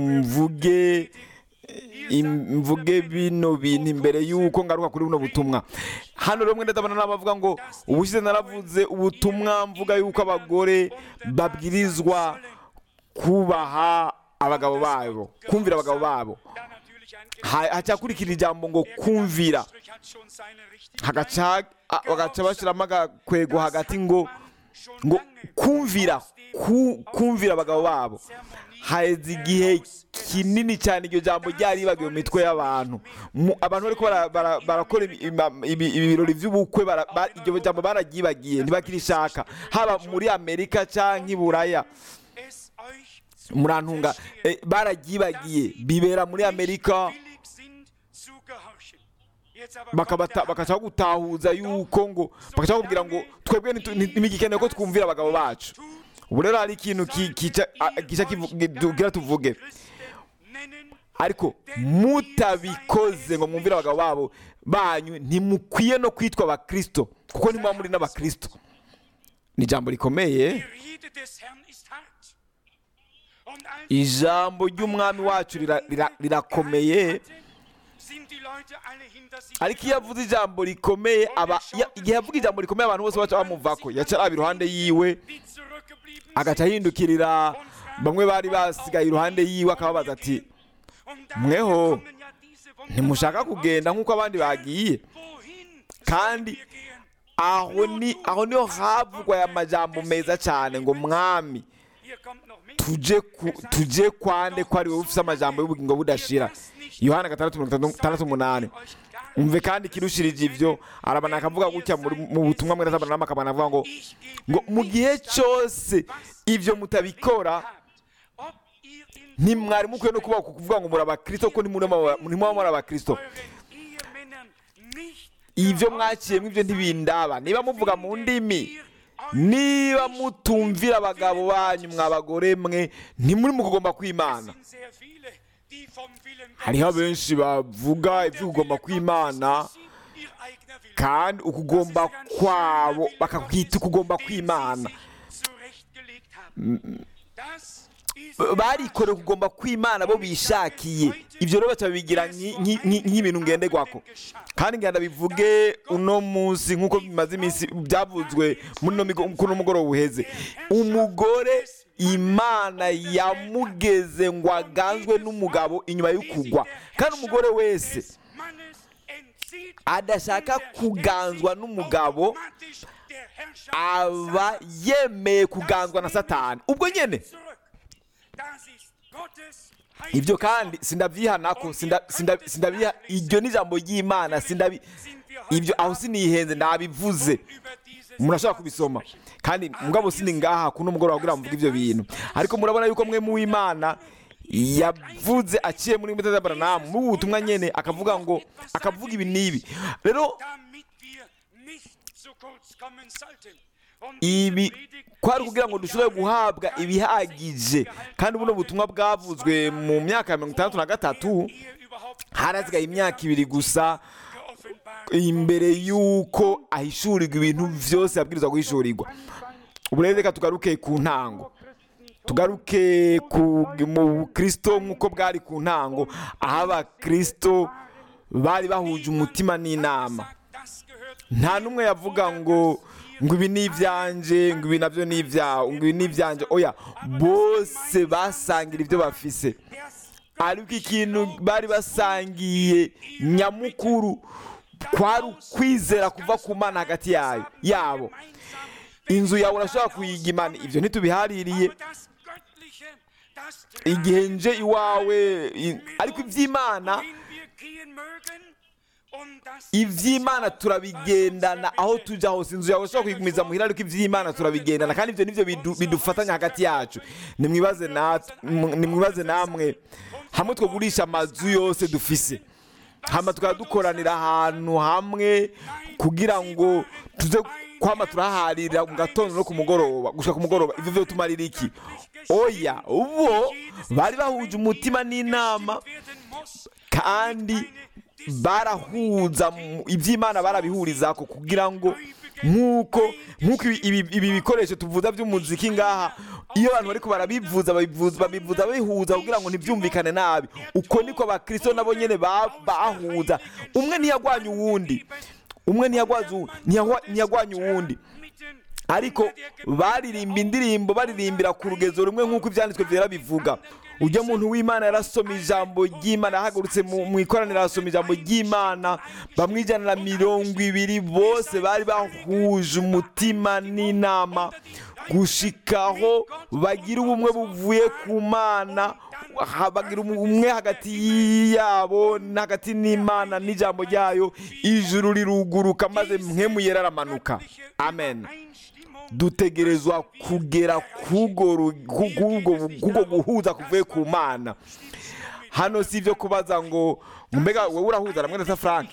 mvuge im- mvuge bino bintu imbere y'uko ngaruka kuri buno butumwa hano rero mwenda ndabona n'abavuga ngo ubushize naravuze ubutumwa mvuga y'uko abagore babwirizwa kubaha abagabo babo kumvira abagabo babo da natürlich ein Ha- hacyakurikira ijambo ngo kumvira Strich hat schon seine Richtigkeit. hagaca a- bagaca bashyiramo agakwego hagati ngo Schon ngo lange kumvira aus dem ku- kumvira abagabo babo Sermonie haheze igihe kinini cyane iryo jambo ryaribagiwe mu mitwe y'abantu Mu- abantu bariko bara- bara- barakora ibi- ima- ibi- ibi birori by'ubukwe bara- ba- iryo jambo bararyibagiye ntibakirishaka haba muri amerika cyangwa i buraya es euch zu murantunga verstehen, eh, bararyibagiye bibera muri amerika willig sind zu gehorchen. Jetzt aber bakabata- kommt der bakaca gutahuza yuko ngo bakaca bakubwira ngo twebwe ntitu- nti- ntibigikeneye ko twumvira abagabo bacu ubu rero hari ikintu ki- kica a- gica kivu- tugira tuvuge Christen nennen, ariko mutabikoze ngo mwumvire abagabo babo banyu ntimukwiye no kwitwa abakristo kuko ntimuba muri n'abakristo ni ijambo rikomeye die Rede des Herrn ist hart. Und als ijambo ry'umwami wacu rira- rira- rirakomeye sind die Leute alle hinter sich ariko iyo avuze ijambo rikomeye aba ya- igihe avuga ijambo rikomeye abantu bose baca bamuvako yaca araba iruhande yiwe die zurückgeblieben agaca sind. ahindukirira bamwe bari basigaye iruhande yiwe akababaza ati Und da mweho, kommen ja diese ntimushaka wunderbaren kugenda nk'uko abandi bagiye Wohin Kandi sollen wir gehen? aho ni aho niho havugwa aya majambo meza cyane ngo mwami Hier kommt noch mit. tuje ku, tuje kwande ko ari wowe ufite amajambo y'ubugingo budashira yohana gatandatu mirongo itandatu umunani umve kandi ikirushirije ibyo arabana akavuga gutya muri- mu butumwa mwene zabana n'amakabana avuga ngo ngo mu gihe cyose ibyo mutabikora ntimwari mukwiye no kuba kuvuga ngo muri abakristo ko ntimuba muri abakristo ibyo mwakiyemo ibyo ntibindaba niba muvuga mu ndimi niba mutumvira abagabo banyu mwa bagore mwe ntimuri mu kugomba kwimana hariho abenshi bavuga ibyo kugomba kwimana kandi ukugomba kwabo bakakwita ukugomba kwimana barikoreye kugomba kwimana bo bishakiye ibyo rero batabigira nk'ibintu ngenderwako kandi ngenda bivuge uno munsi nk'uko bimaze iminsi byavuzwe muri uno mugoroba uheze umugore imana yamugeze ngo aganzwe n'umugabo inyuma y'ukugwa kandi umugore wese adashaka kuganzwa n'umugabo aba yemeye kuganzwa na satani ubwo nyine ibyo kandi sindabyihanako sindabiha iryo ni ijambo ry'imana sindabi ibyo aho sinihenze nabivuze umuntu ashobora kubisoma kandi mugabo sini ngaha kuno mugoroba kugira mvuge ibyo bintu ariko murabona yuko mwe mu w'imana yavuze aciye muri mbuto z'abaranamu mu butumwa nyene akavuga ngo akavuga ibi n'ibi rero ibi kwari kugira ngo dushobore guhabwa ibihagije kandi buno butumwa bwavuzwe mu myaka ya mirongo itandatu na gatatu harasigaye imyaka ibiri gusa imbere y'uko ahishurirwa ibintu byose yabwirizwa guhishurirwa ubu rero reka tugaruke ku ntango tugaruke mu bukristo nk'uko bwari ku ntango aho abakristo bari bahuje umutima n'inama nta n'umwe yavuga ngo ngo ibi ni ibyanjye ngo ibi nabyo ni ibyawe ngo ibi ni ibyanjye oya bose basangira ibyo bafise ariko ikintu bari basangiye nyamukuru kwari ukwizera kuva ku mana hagati yayo yabo inzu yawe urashobora kuyigimana ibyo ntitubihaririye igihe nje iwawe i- ariko iby'imana iby'imana turabigendana aho tujya hose inzu yawe ushobora kuyigumiza muhira ariko iby'imana turabigendana kandi ibyo nibyo bidu- bidufatanya hagati yacu nimwibaze nat- mu- nimwibaze namwe hamwe twagurisha amazu yose dufise hama tukaba dukoranira ahantu hamwe kugira ngo tuze kwama turaharira mu gatondo no ku mugoroba gushika ku mugoroba ivyo vyo tumarira iki oya ubo bari bahuje umutima n'inama kandi barahuza mu- iby'imana barabihurizako kugira ngo nk'uko nk'uko ibi- ibi ibi bikoresho tuvuza by'umuziki ngaha iyo abantu bariko barabivuza babivuza babivuza bihuza kugira ngo ntibyumvikane nabi uko niko abakristo nabo nyene ba- bahuza umwe ntiyagwanya uwundi umwe ntiyagwaza uwu- ntiyagwa- ntiyagwanya uwundi ariko baririmba indirimbo baririmbira ku rugezo rumwe nk'uko ibyanditswe byera bivuga ujya muntu w'imana yarasoma ijambo ry'imana yahagurutse mu mu ikoraniro arasoma ijambo ry'imana bamwe ijana na mirongo ibiri bose bari bahuje umutima n'inama gushikaho bagira ubumwe buvuye ku mana ha- bagira ubumwe hagati yabo na hagati n'imana n'ijambo ryayo ijuru riruguruka maze mwemu yera aramanuka amen dutegerezwa kugera kugo ru- ku- kugo kugo guhuza kuvuye ku mana hano si ibyo kubaza ngo ngo mbega wowe urahuza na mwene frank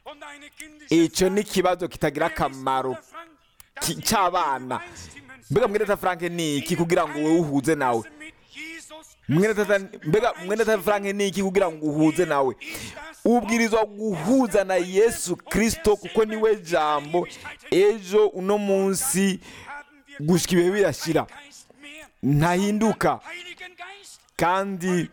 icyo ni ikibazo kitagira akamaro ki- cy'abana mbega mwene frank ni iki kugira ngo wowe uhuze nawe mwene tata mbega mwene tata frank ni iki kugira ngo uhuze nawe ubwirizwa guhuza na yesu kirisito kuko niwe jambo ejo uno munsi gushika ibihe birashira ntahinduka kandi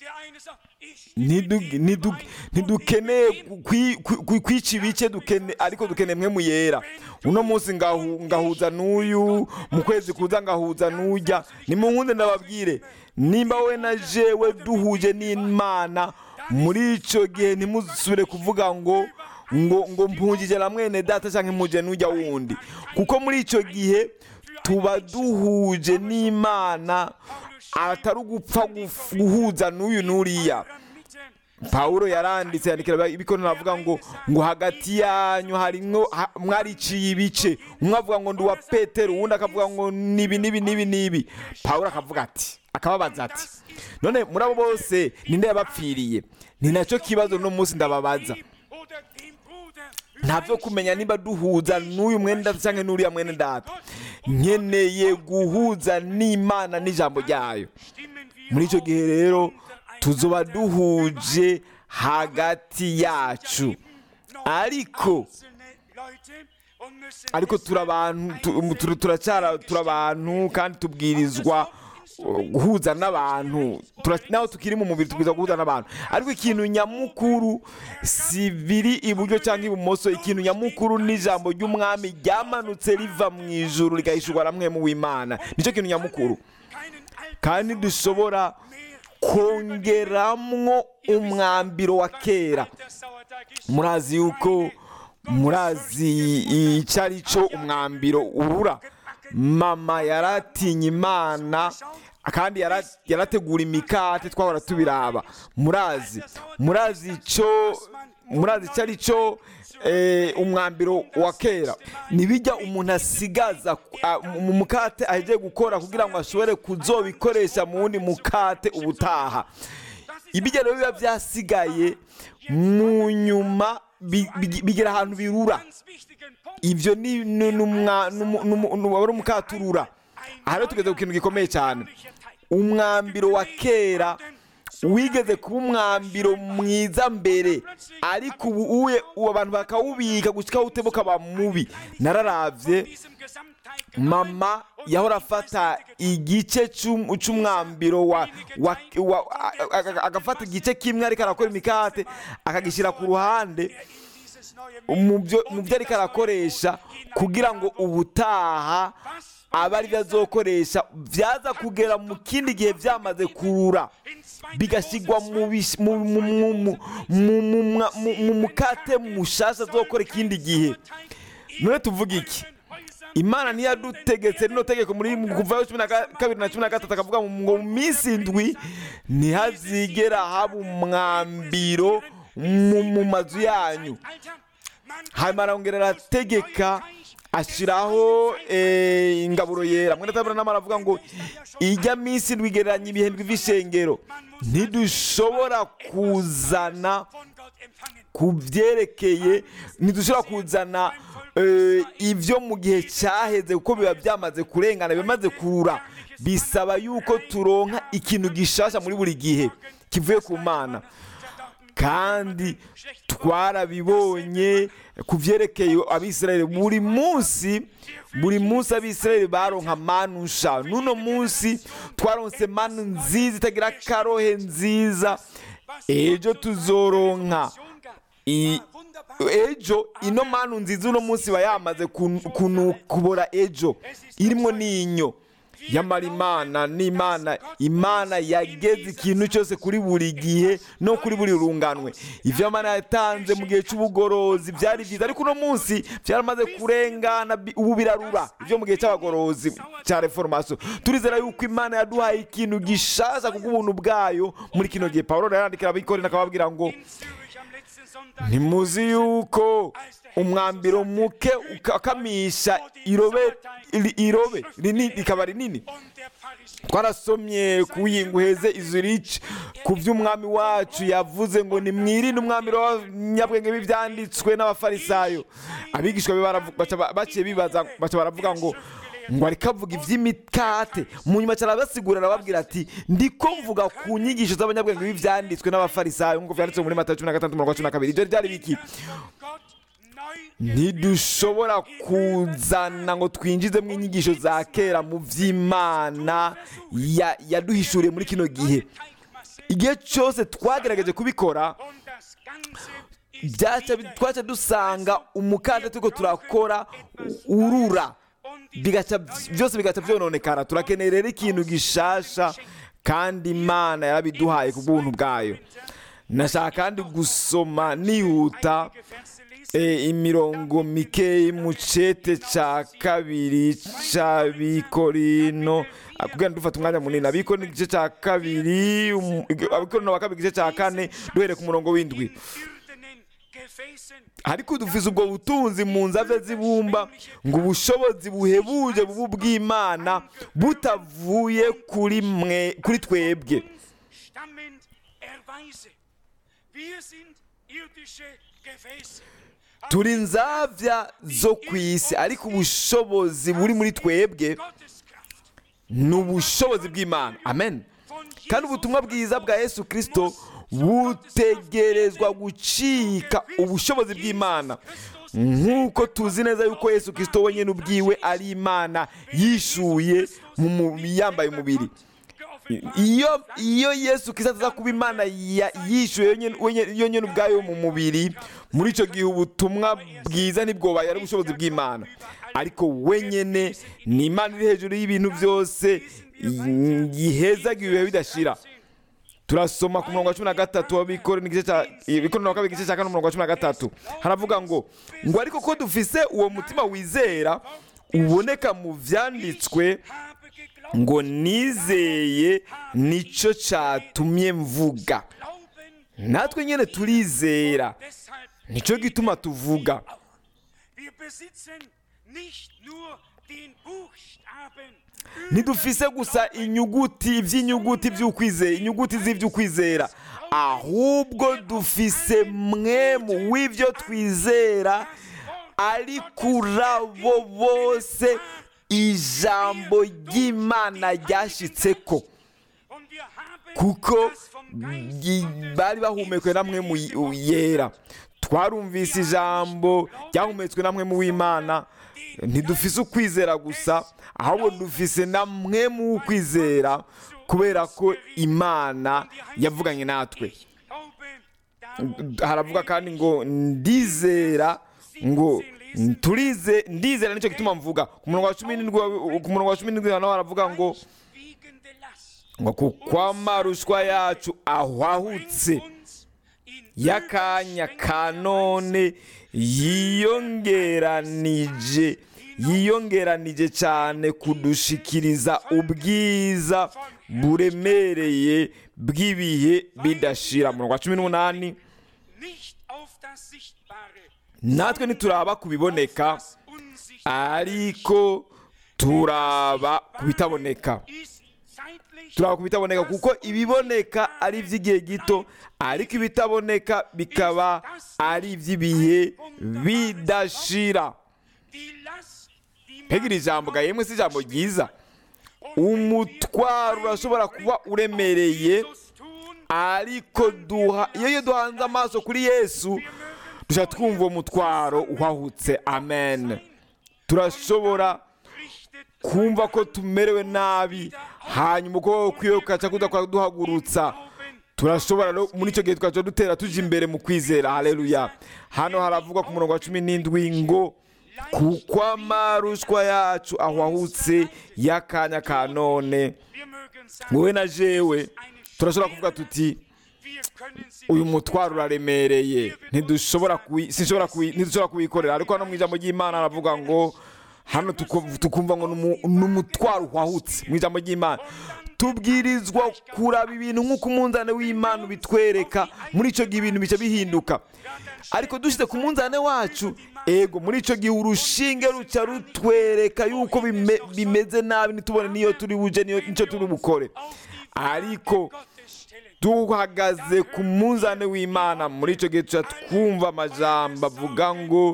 ntidu- ntidu- ntidukeneye kwi- kwi- kwica ibice dukene ariko dukeneye mwe mu yera uno munsi ngahu- ngahuza n'uyu mu kwezi kuza ngahuza n'ujya nimunkunde ndababwire nimba we na jewe duhuje n'imana muri icyo gihe ntimusubire kuvuga ngo ngo ngo mpungije na mwene data cyangwa impuje n'ujya wundi kuko muri icyo gihe tuba duhuje n'imana atari ugupfa guf- guhuza n'uyu n'uriya pawulo yaranditse yandikira ibikono avuga ngo ngo hagati yanyu harimwo ha- mwariciye ibice umwe avuga ngo ndi uwa petero uwundi akavuga ngo nibi nibi nibi nibi pawulo akavuga ati akababaza ati none muri abo bose ninde yabapfiriye ni nacyo kibazo no munsi ndababaza ntabyo kumenya niba duhuza n'uyu mwene data cyangwa n'uriya mwene data nkeneye guhuza n'imana n'ijambo ryayo muri icyo gihe rero tuzoba duhuje hagati yacu ariko ariko turi abantu tu- tu- turacyara turi abantu kandi tubwirizwa uh, guhuza n'abantu Tura- naho tukiri mu mubiri tubwirizwa guhuza n'abantu ariko ikintu nyamukuru si biri iburyo cyangwa ibumoso ikintu nyamukuru n'ijambo ry'umwami ryamanutse riva mu ijuru rigahishurwa na mwemu w'imana nicyo kintu nyamukuru kandi dushobora kongeramwo umwambiro wa kera murazi yuko murazi icyo ari cyo umwambiro urura mama yaratinye imana kandi yara- yarategura imikate twahora tubiraba murazi murazi icyo murazi icyo ari cyo eh, umwambiro wa kera ntibijya umuntu asigaza ah, mu mukate agiye gukora kugira ngo ashobore kuzobikoresha mu wundi mukate ubutaha ibijya rero biba byasigaye mu nyuma bi- bi- bigira ahantu birura ibyo ni ni- ni umwa- ni umu- ni umu- ni wari umukaturura aha rero tugeze ku kintu gikomeye cyane umwambiro wa kera wigeze kuba umwambiro mwiza mbere ariko ubu uwe ubu abantu bakawubika gushyikaho utema ukaba mubi nararavye mama yahora afata igice c'um- c'umwambiro wa, wa, wa a- a- a- agafata igice kimwe ariko arakora imikate akagishyira ku ruhande mu byo mu byo ariko arakoresha kugira ngo ubutaha abe ari byo azokoresha byaza kugera mu kindi gihe byamaze kurura bigashyirwa mu bish- mu- mu- mu- mu- mu- mu- mu- mu mukate mushasha azokora ikindi gihe none tuvuga iki imana ntiyadutegetse rino tegeko muri kuva cumi na ka- kabiri na cumi na gatatu akavuga ngo mu minsi indwi ntihazigera haba umwambiro mu mu mazu yanyu hanyuma arongera arategeka ashyiraho eh, ingaburo yera mwene tabura nama aravuga ngo ijya minsi indwi igereranya ibihembwe by'ishengero ntidushobora kuzana ku byerekeye ntidushobora kuzana eh, ibyo mu gihe cyaheze kuko biba byamaze kurengana bimaze kurura bisaba yuko turonka ikintu gishasha muri buri gihe kivuye ku mana kandi twarabibonye ku byerekeye abisirayeli buri munsi buri munsi abisirayeli baronka manu nsha n'uno munsi twaronse manu nziza itagira akarohe nziza ejo tuzoronka i- ejo ino manu nziza uno munsi iba yamaze kun- kunu- kubora ejo irimo n'inyo yamara imana n'imana imana yageze ikintu cyose kuri buri gihe no kuri buri runganwe ibyo imana yatanze mu gihe cy'ubugorozi byari byiza ariko uno munsi byaramaze kurengana bi- ubu birarura ibyo mu gihe cy'abagorozi cya reforomasiyo turizera yuko imana yaduhaye ikintu gishasha kubw'ubuntu bwayo muri kino gihe paul yarandikira abikorera akababwira ngo ntimuzi yuko umwambiro muke ukakamisha irobe iri- irobe rinini rikaba rinini twarasomye ku yinguheze izurici ku by'umwami wacu yavuze ngo nimwirinde umwambiro w'abanyabwenge b'ibyanditswe n'abafarisayo abigishwa be baravu- baca ba- baciye bibaza baca baravuga ngo ngo ariko avuga iby'imikate mu nyuma cyane arabasigura arababwira ati ndiko mvuga ku nyigisho z'abanyabwenge b'ibyanditswe n'abafarisayo nk'uko byanditswe muri matayo cumi na gatandatu mirongo cumi na kabiri ibyo byari biki ntidushobora kuzana ngo twinjizemo inyigisho za kera mu by'imana ya- yaduhishuriye muri kino gihe igihe cyose twagerageje kubikora byaca twaca dusanga umukanda turiko turakora urura bigaca byose bigaca byononekara turakeneye rero ikintu gishasha kandi imana yarabiduhaye ku bw'ubuntu bwayo nashaka kandi gusoma nihuta eh, imirongo mikeyi mu cete ca kabiri c'abikorino Ah, kugira ngo dufate umwanya munini abikorino igice ca kabiri um- abikorino wa kabiri igice ca kane duhere ku murongo w'indwi ariko dufise ubwo butunzi mu nzave z'ibumba ngo ubushobozi buhebuje bubu bw'imana butavuye kuri mwe kuri twebwe stammend erweise. Wir sind irdische Gefäße. turi nzavya zo ku isi ariko ubushobozi buri muri twebwe Gottes Kraft. ni ubushobozi bw'imana amen kandi ubutumwa bwiza bwa yesu kirisito butegerezwa gucika ubushobozi bw'imana nk'uko tuzi neza yuko yesu kirisito wenyine ubwiwe ari imana yishuye mu mu- yambaye umubiri iyo iyo yesu kirisito aza kuba imana ya- yishuye yonyine- wenyine- yonyine ubwayo mu mubiri muri icyo gihe ubutumwa bwiza ntibwobaye ari ubushobozi bw'imana ariko wenyine ni imana iri hejuru y'ibintu byose yihezaga ibihe bidashira turasoma ku murongo wa cumi na gatatu w'abikorera igice cya ibikorera wa kabiri igice cya kane umurongo wa cumi na gatatu haravuga ngo ngo ariko ko dufise uwo mutima wizera uboneka mu byanditswe Habe geglaubt, ngo nizeye nicyo cyatumye mvuga glauben, natwe nyine turizera deshalb nicyo gituma tuvuga wir besitzen nicht nur den Buchstaben. ntidufise gusa inyuguti iby'inyuguti by'ukwizera inyuguti z'iby'ukwizera ahubwo dufise mwemu w'ibyo twizera ari kuri abo bose ijambo ry'imana ryashyitseko Und wir haben kuko das vom Geist yi- bari bahumekwe namwe mu y- yera twarumvise ijambo ryahumetswe namwe mu w'imana ntidufise ukwizera gusa ahubwo dufise namwe mu ukwizera kubera ko imana yavuganye natwe Glaube, darum haravuga kandi ngo ndizera ngo turize ndizera nicyo gituma mvuga ku murongo wa cumi n'indwi ku murongo wa cumi n'indwi hano haravuga ngo wiegende Last ngo kuko amarushwa yacu ahwahutse uns in y'akanya ka none yiyongeranije yiyongeranije cyane kudushikiriza ubwiza buremereye bw'ibihe bidashira mu rwa cumi n'umunani nicht auf das Sichtbare, natwe ntituraba ku biboneka das Unsichtbare ariko turaba ku bitaboneka ist zeitlich turaba ku bitaboneka kuko ibiboneka ari iby'igihe gito ariko ibitaboneka bikaba ari iby'ibihe bidashira die Last, die mbega iri jambo ga yemwe si ijambo ryiza umutwaro urashobora kuba uremereye Jesus tun, ariko duha iyo iyo duhanze amaso kuri yesu dushobora twumva uwo mutwaro uhahutse amen turashobora richtet kumva ko tumerewe nabi hanyuma ukuboko kwiwe kugaca kudakora duhagurutsa Glauben turashobora no muri icyo gihe tugaca dutera tujya imbere mu kwizera haleluya hano haravugwa ku murongo wa cumi n'indwi ngo kuko amarushwa yacu ahwahutse y'akanya ka none Wir mögen sagen, wowe na jewe turashobora kuvuga tuti wir können sie uyu mutwaro uraremereye ntidushobora kuwi- sinshobora kuwi- ntidushobora kuwikorera ariko hano mu ijambo ry'imana aravuga ngo hano tuku- tukumva ngo ni umu- ni umutwaro uhahutse mu ijambo ry'imana tubwirizwa kuraba ibintu nk'uko umunzane w'imana ubitwereka muri icyo gihe ibintu bica bihinduka ariko dushyize ku munzane wacu ego muri icyo gihe urushinge ruca rutwereka yuko bime- bimeze nabi ntitubone niyo turi buje niyo- nicyo turi bukore ariko Gottes stellen. duhagaze ku munzane w'imana muri icyo gihe tuba twumva amajambo avuga ngo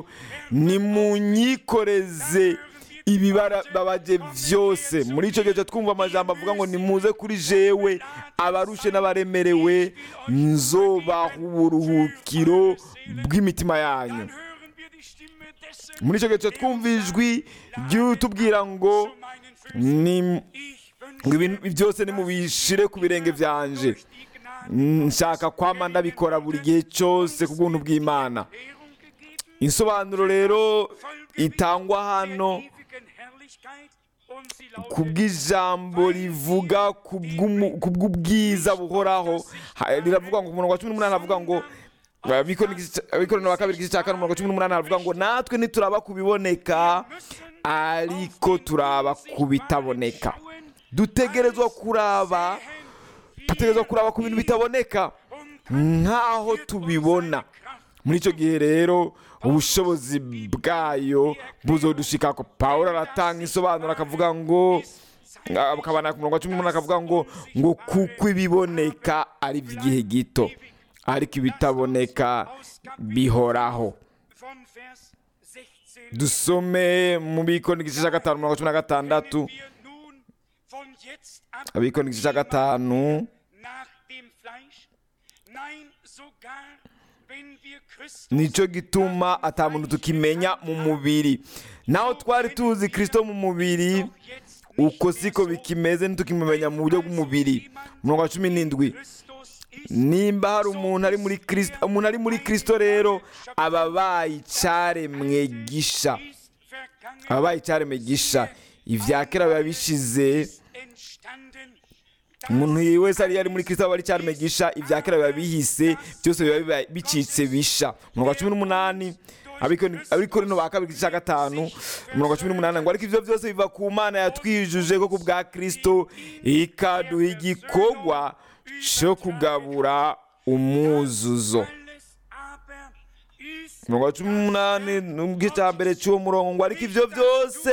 nimunyikoreze ibibabaje byose muri icyo gihe tuba twumva amajambo avuga ngo nimuze kuri jewe abarushe n'abaremerewe nzobaha uburuhukiro bw'imitima yanyu Dann hören wir die Stimme dessen, muri icyo gihe tuba twumva ijwi ry'utubwira ngo meinen Füßen. ni Ich ngo wünsche ibintu byose nimubishire ku birenge byanje die Gnade nshaka kwama ndabikora buri gihe cyose ku bw'ubuntu bw'imana Ehrung gegeben, insobanuro rero itangwa hano ewigen Herrlichkeit und sie ku lautet, bw'ijambo rivuga ku bw'umu- ku bw'ubwiza buhoraho Ha- riravuga ngo ku murongo wa cumi n'umunani havuga ngo abikorera wa kabiri igice cya kane umurongo wa cumi n'umunani havuga ngo natwe ntituraba ku biboneka ariko turaba ku bitaboneka dutegerezwa kuraba dutegerezwa kuraba ku bintu bitaboneka nk'aho tubibona muri icyo gihe rero ubushobozi bwayo buzodushikako pawulo aratanga isobanuro akavuga ngo akabana ku murongo wa cumi n'umunani akavuga ngo ngo kuko ibiboneka ari iby'igihe gito ariko ibitaboneka bihoraho von Vers 16 dusome mu bikoni igice cya gatanu mirongo cumi na gatandatu wir nun von jetzt ab abikoni igice cya gatanu nach dem Fleisch? Nein, sogar wenn wir Christus nicyo gituma ata muntu tukimenya mu mubiri naho twari tuzi kirisito mu mubiri jetzt uko siko bikimeze ntitukimumenya mu buryo bw'umubiri umurongo wa cumi n'indwi Christus ist, nimba hari umuntu ari muri kirisito umuntu ari muri kirisito rero aba abaye icyaremwe gisha ist vergangen, aba abaye icyaremwe gisha ibya kera biba bishize entstanden, umuntu wese ari ari muri kirisito aba ari icyaremwe gisha ibya kera biba bihise byose biba biba bicitse bisha umurongo wa cumi n'umunani abikorino ba kabiri igice cya gatanu umurongo wa cumi n'umunani ngo ariko ibyo byose biva ku mana yatwijuje ko ku bwa kirisito ikaduha igikorwa cyo kugabura umwuzuzo alles aber ist umurongo wa cumi n'umunani n'igice cya mbere cy'uwo murongo ngo ariko ibyo byose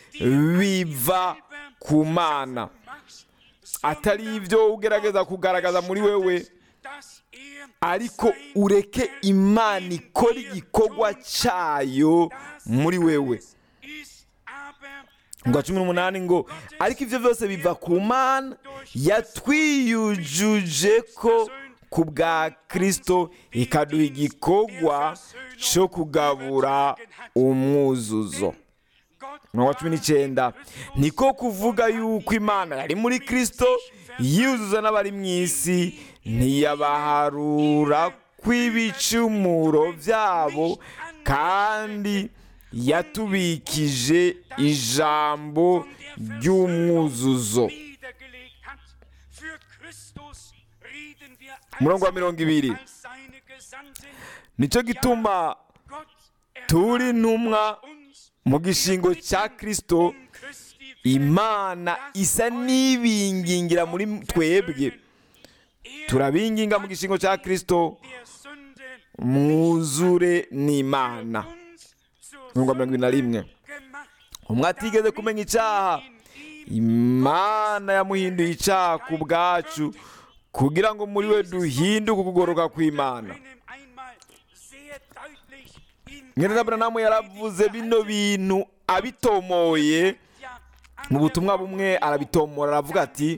biva ku mana machst, atari ibyo ugerageza kugaragaza muri wewe dass er ariko ureke imana ikora igikorwa cyayo muri wewe ist aber ngo cumi n'umunani ngo ariko ibyo byose biva ku mana yatwiyujuje ko ku bwa kirisito ikaduha igikorwa cyo kugabura umwuzuzo Gott umurongo wa cumi n'icyenda niko kuvuga yuko imana yari muri kirisito yuzuza n'abari mu isi ntiyabaharura kw'ibicumuro byabo kandi yatubikije ijambo ry'umwuzuzo niedergelegt hat. Für Christus reden wir umurongo wa mirongo ibiri als seine Gesandten. nicyo gituma Gott turi intumwa uns mu gishingo cya kirisito imana isa n'ibingingira muri twebwe turabinginga mu gishingo cya kirisito mwuzure n'imana mirongo mirongo irindwi na rimwe umwe atigeze kumenya icyaha imana yamuhinduye icyaha ku bwacu kugira ngo muri we duhinduke ukugoroka kw'imana mwene Aburahamu yaravuze bino bintu abitomoye mu butumwa bumwe arabitomora aravuga ati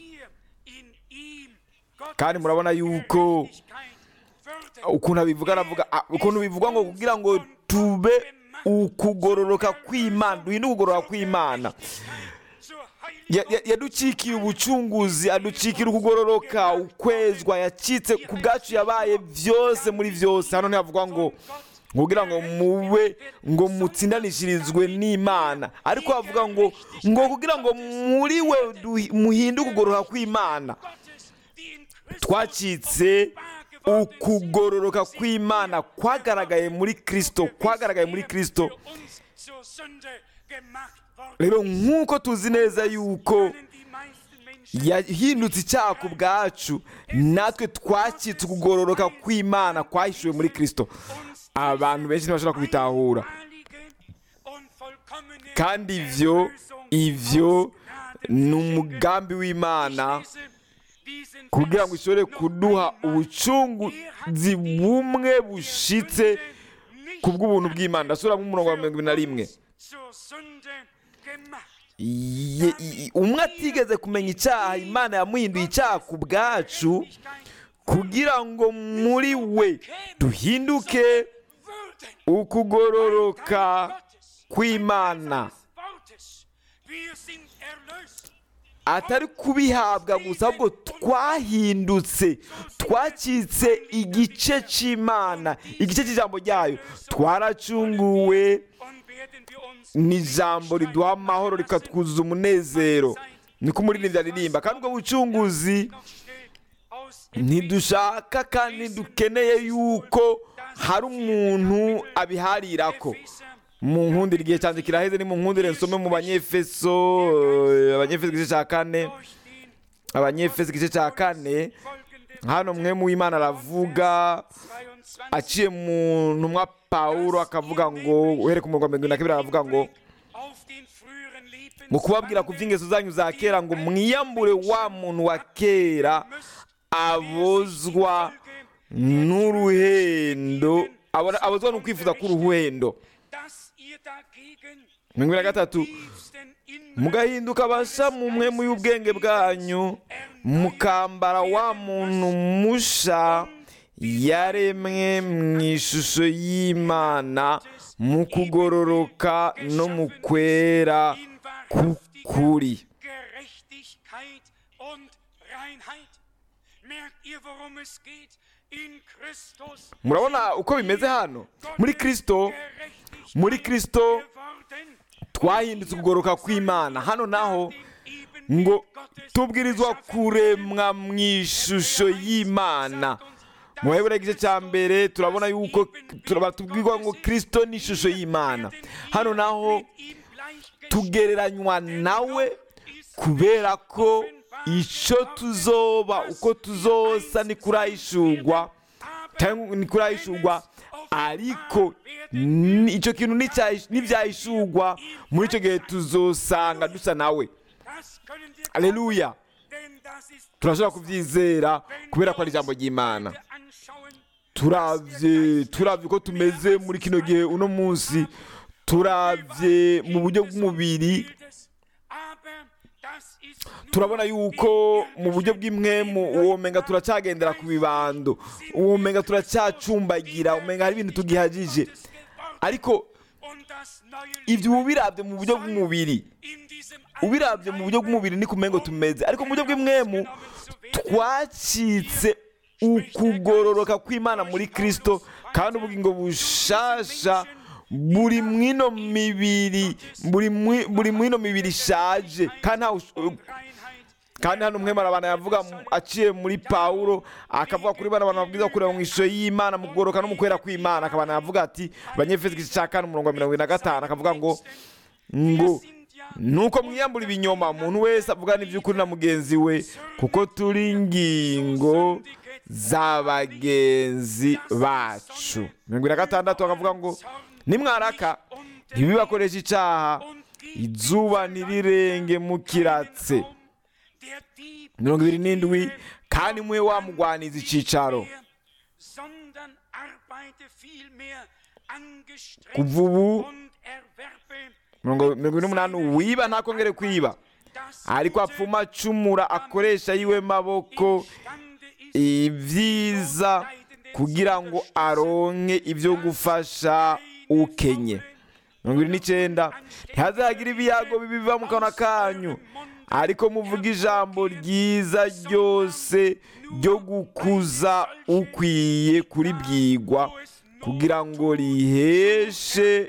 kandi murabona yuko ukuntu abivuga aravuga ah, ukuntu bivuga ngo kugira ngo tube ukugororoka kw'imana duhinde ukugororoka kw'imana Ya- ya- yaducikiye ubucunguzi aducikira ukugororoka ukwezwa yacitse ku bwacu yabaye byose muri byose hano ntihavuga ngo kugira ngo mube ngo mutsindanishirizwe n'imana ariko havuga ngo ngo kugira ngo muri we duhi- muhinde ukugororoka kw'imana twacitse ukugororoka kw'imana kwagaragaye muri kirisito kwagaragaye muri kirisito rero nk'uko tuzi neza yuko yahindutse icyaha ku bwacu natwe twacitse ukugororoka kw'imana kwahishuwe muri kirisito abantu benshi ntibashobora kubitahura kandi ibyo ibyo ni umugambi w'imana kugira ngo ishobore kuduha ubucunguzi bumwe bushitse ku bw'ubuntu bw'imana ndasubiramo umurongo wa mirongo ibiri na rimwe Ye- i- umwe atigeze kumenya icyaha imana yamuhinduye icyaha ku bwacu kugira ngo muri we duhinduke ukugororoka kw'imana atari kubihabwa gusa ahubwo twahindutse twacitse igice cy'imana igice cy'ijambo ryayo twaracunguwe ni ijambo riduha amahoro rikatwuzuza umunezero niko umuririmbyi aririmba kandi ubwo bucunguzi ntidushaka kandi dukeneye yuko hari umuntu abiharirako mu nkundire igihe cyanjye kiraheze ni mu nkundire nsome mu banyefeso eh, abanyefeso igice cya kane abanyefeso igice cya kane hano mwe mu w'imana aravuga aciye mu ntumwa pawulo akavuga ngo uhere ku murongo wa mirongo irindwi na kabiri aravuga ngo mu kubabwira ku by'ingeso zanyu za kera ngo mwiyambure wa muntu wa kera abozwa n'uruhendo abona- abozwa n'ukwifuza k'uruhendo mirongo ibiri na gatatu mugahinduka abasha mu mwe mu y'ubwenge bwanyu mukambara wa muntu musha yaremwe mu ishusho y'imana mu kugororoka no mu kwera k'ukuri Gerechtigkeit und Reinheit. Merkt ihr, worum es geht? In Christus murabona uko bimeze hano muri kirisito Gerechtigkeit muri kirisito geworden. twahindutse ukugoroka kw'imana hano naho ngo tubwirizwa kuremwa mu ishusho y'imana mu baheburayo igice cya mbere turabona yuko turaba tubwirwa ngo kirisito ni ishusho y'imana hano naho tugereranywa nawe kubera ko icyo tuzoba uko tuzosa ni kurahishurwa cyangwa ni kurahishurwa ariko ni- icyo kintu nicyahi- nibyahishurwa muri icyo gihe tuzosanga dusa nawe aleluya turashobora kubyizera kubera ko ari ijambo ry'imana turabye turabye uko tumeze muri kino gihe uno munsi turabye mu buryo bw'umubiri turabona yuko mu buryo bw'imwemu uwo menga turacyagendera ku bibando uwo menga turacyacumbagira umenga hari ibintu tugihagije ariko ibyo uba ubirabye mu buryo bw'umubiri ubirabye mu buryo bw'umubiri ni kumengo tumeze ariko mu buryo bw'imwemu twacitse ukugororoka kw'imana muri kirisito kandi ubugingo bushasha buri mwino mibiri buri mwi- buri mwino mibiri ishaje kandi ntawe ush- kandi hano umwe marabana yavuga mu- aciye muri pawulo akavuga kuri bano bantu babwiza kureba mu ishusho y'imana mu kugoroka no mu kwera kw'imana akabana yavuga ati abanyefesi igice cya kane umurongo wa mirongo ine na gatanu akavuga ngo ngo nuko mwiyambura ibinyoma umuntu wese avugana iby'ukuri na mugenzi we kuko turi ingingo z'abagenzi bacu mirongo ine na gatandatu akavuga ngo nimwaraka ntibibakoreshe icyaha izuba ntirirenge mukiratse mirongo ibiri n'indwi kandi muhe wamugwaniza icyicaro kuva ubu mirongo mirongo ine n'umunani wiba ntakongere kwiba ariko apfuma acumura akoresha yiwe maboko ibyiza kugira ngo aronke ibyo gufasha ukenye mirongo irindwi n'icyenda ntihazagire ibiyago bibiva mu kanwa kanyu ariko muvuga ijambo ryiza ryose ryo gukuza ukwiye kuribwirwa kugira ngo riheshe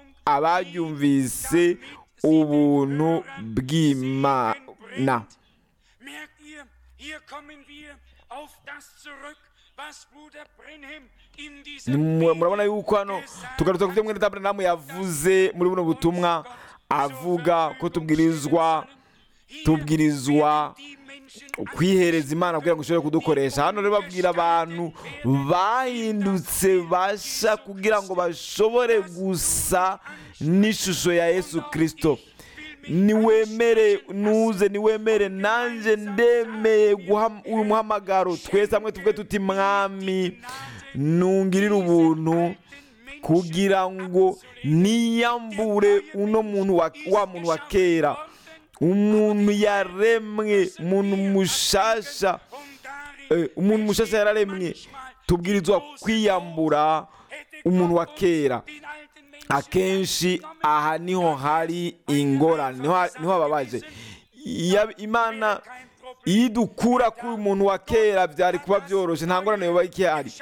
abaryumvise ubuntu bw'imana Merkt ihr, hier kommen wir auf das zurück, was Bruder Brenhem in Ni diesem mu- murabona yuko hano tugarutse ku byo mwene tabernamu yavuze muri buno butumwa avuga ko tubwirizwa tubwirizwa kwihereza imana kugira ngo ishobore kudukoresha hano rero babwira abantu bahindutse basha kugira ngo bashobore gusa n'ishusho ya yesu kirisito niwemere nuze niwemere nanjye ndemeye guha uyu muhamagaro twese hamwe tuvuge tuti mwami nungirire ubuntu kugira ngo niyambure uno muntu wa, wa muntu wa kera umuntu yaremwe umuntu mushasha eh, umuntu mushasha yararemwe tubwirizwa kwiyambura umuntu wa kera akenshi aha niho hari ingorane niho ha- niho hababaje Iya- imana iyo idukura kuri umuntu wa kera byari kuba byoroshye nta ngorane yoba ikihari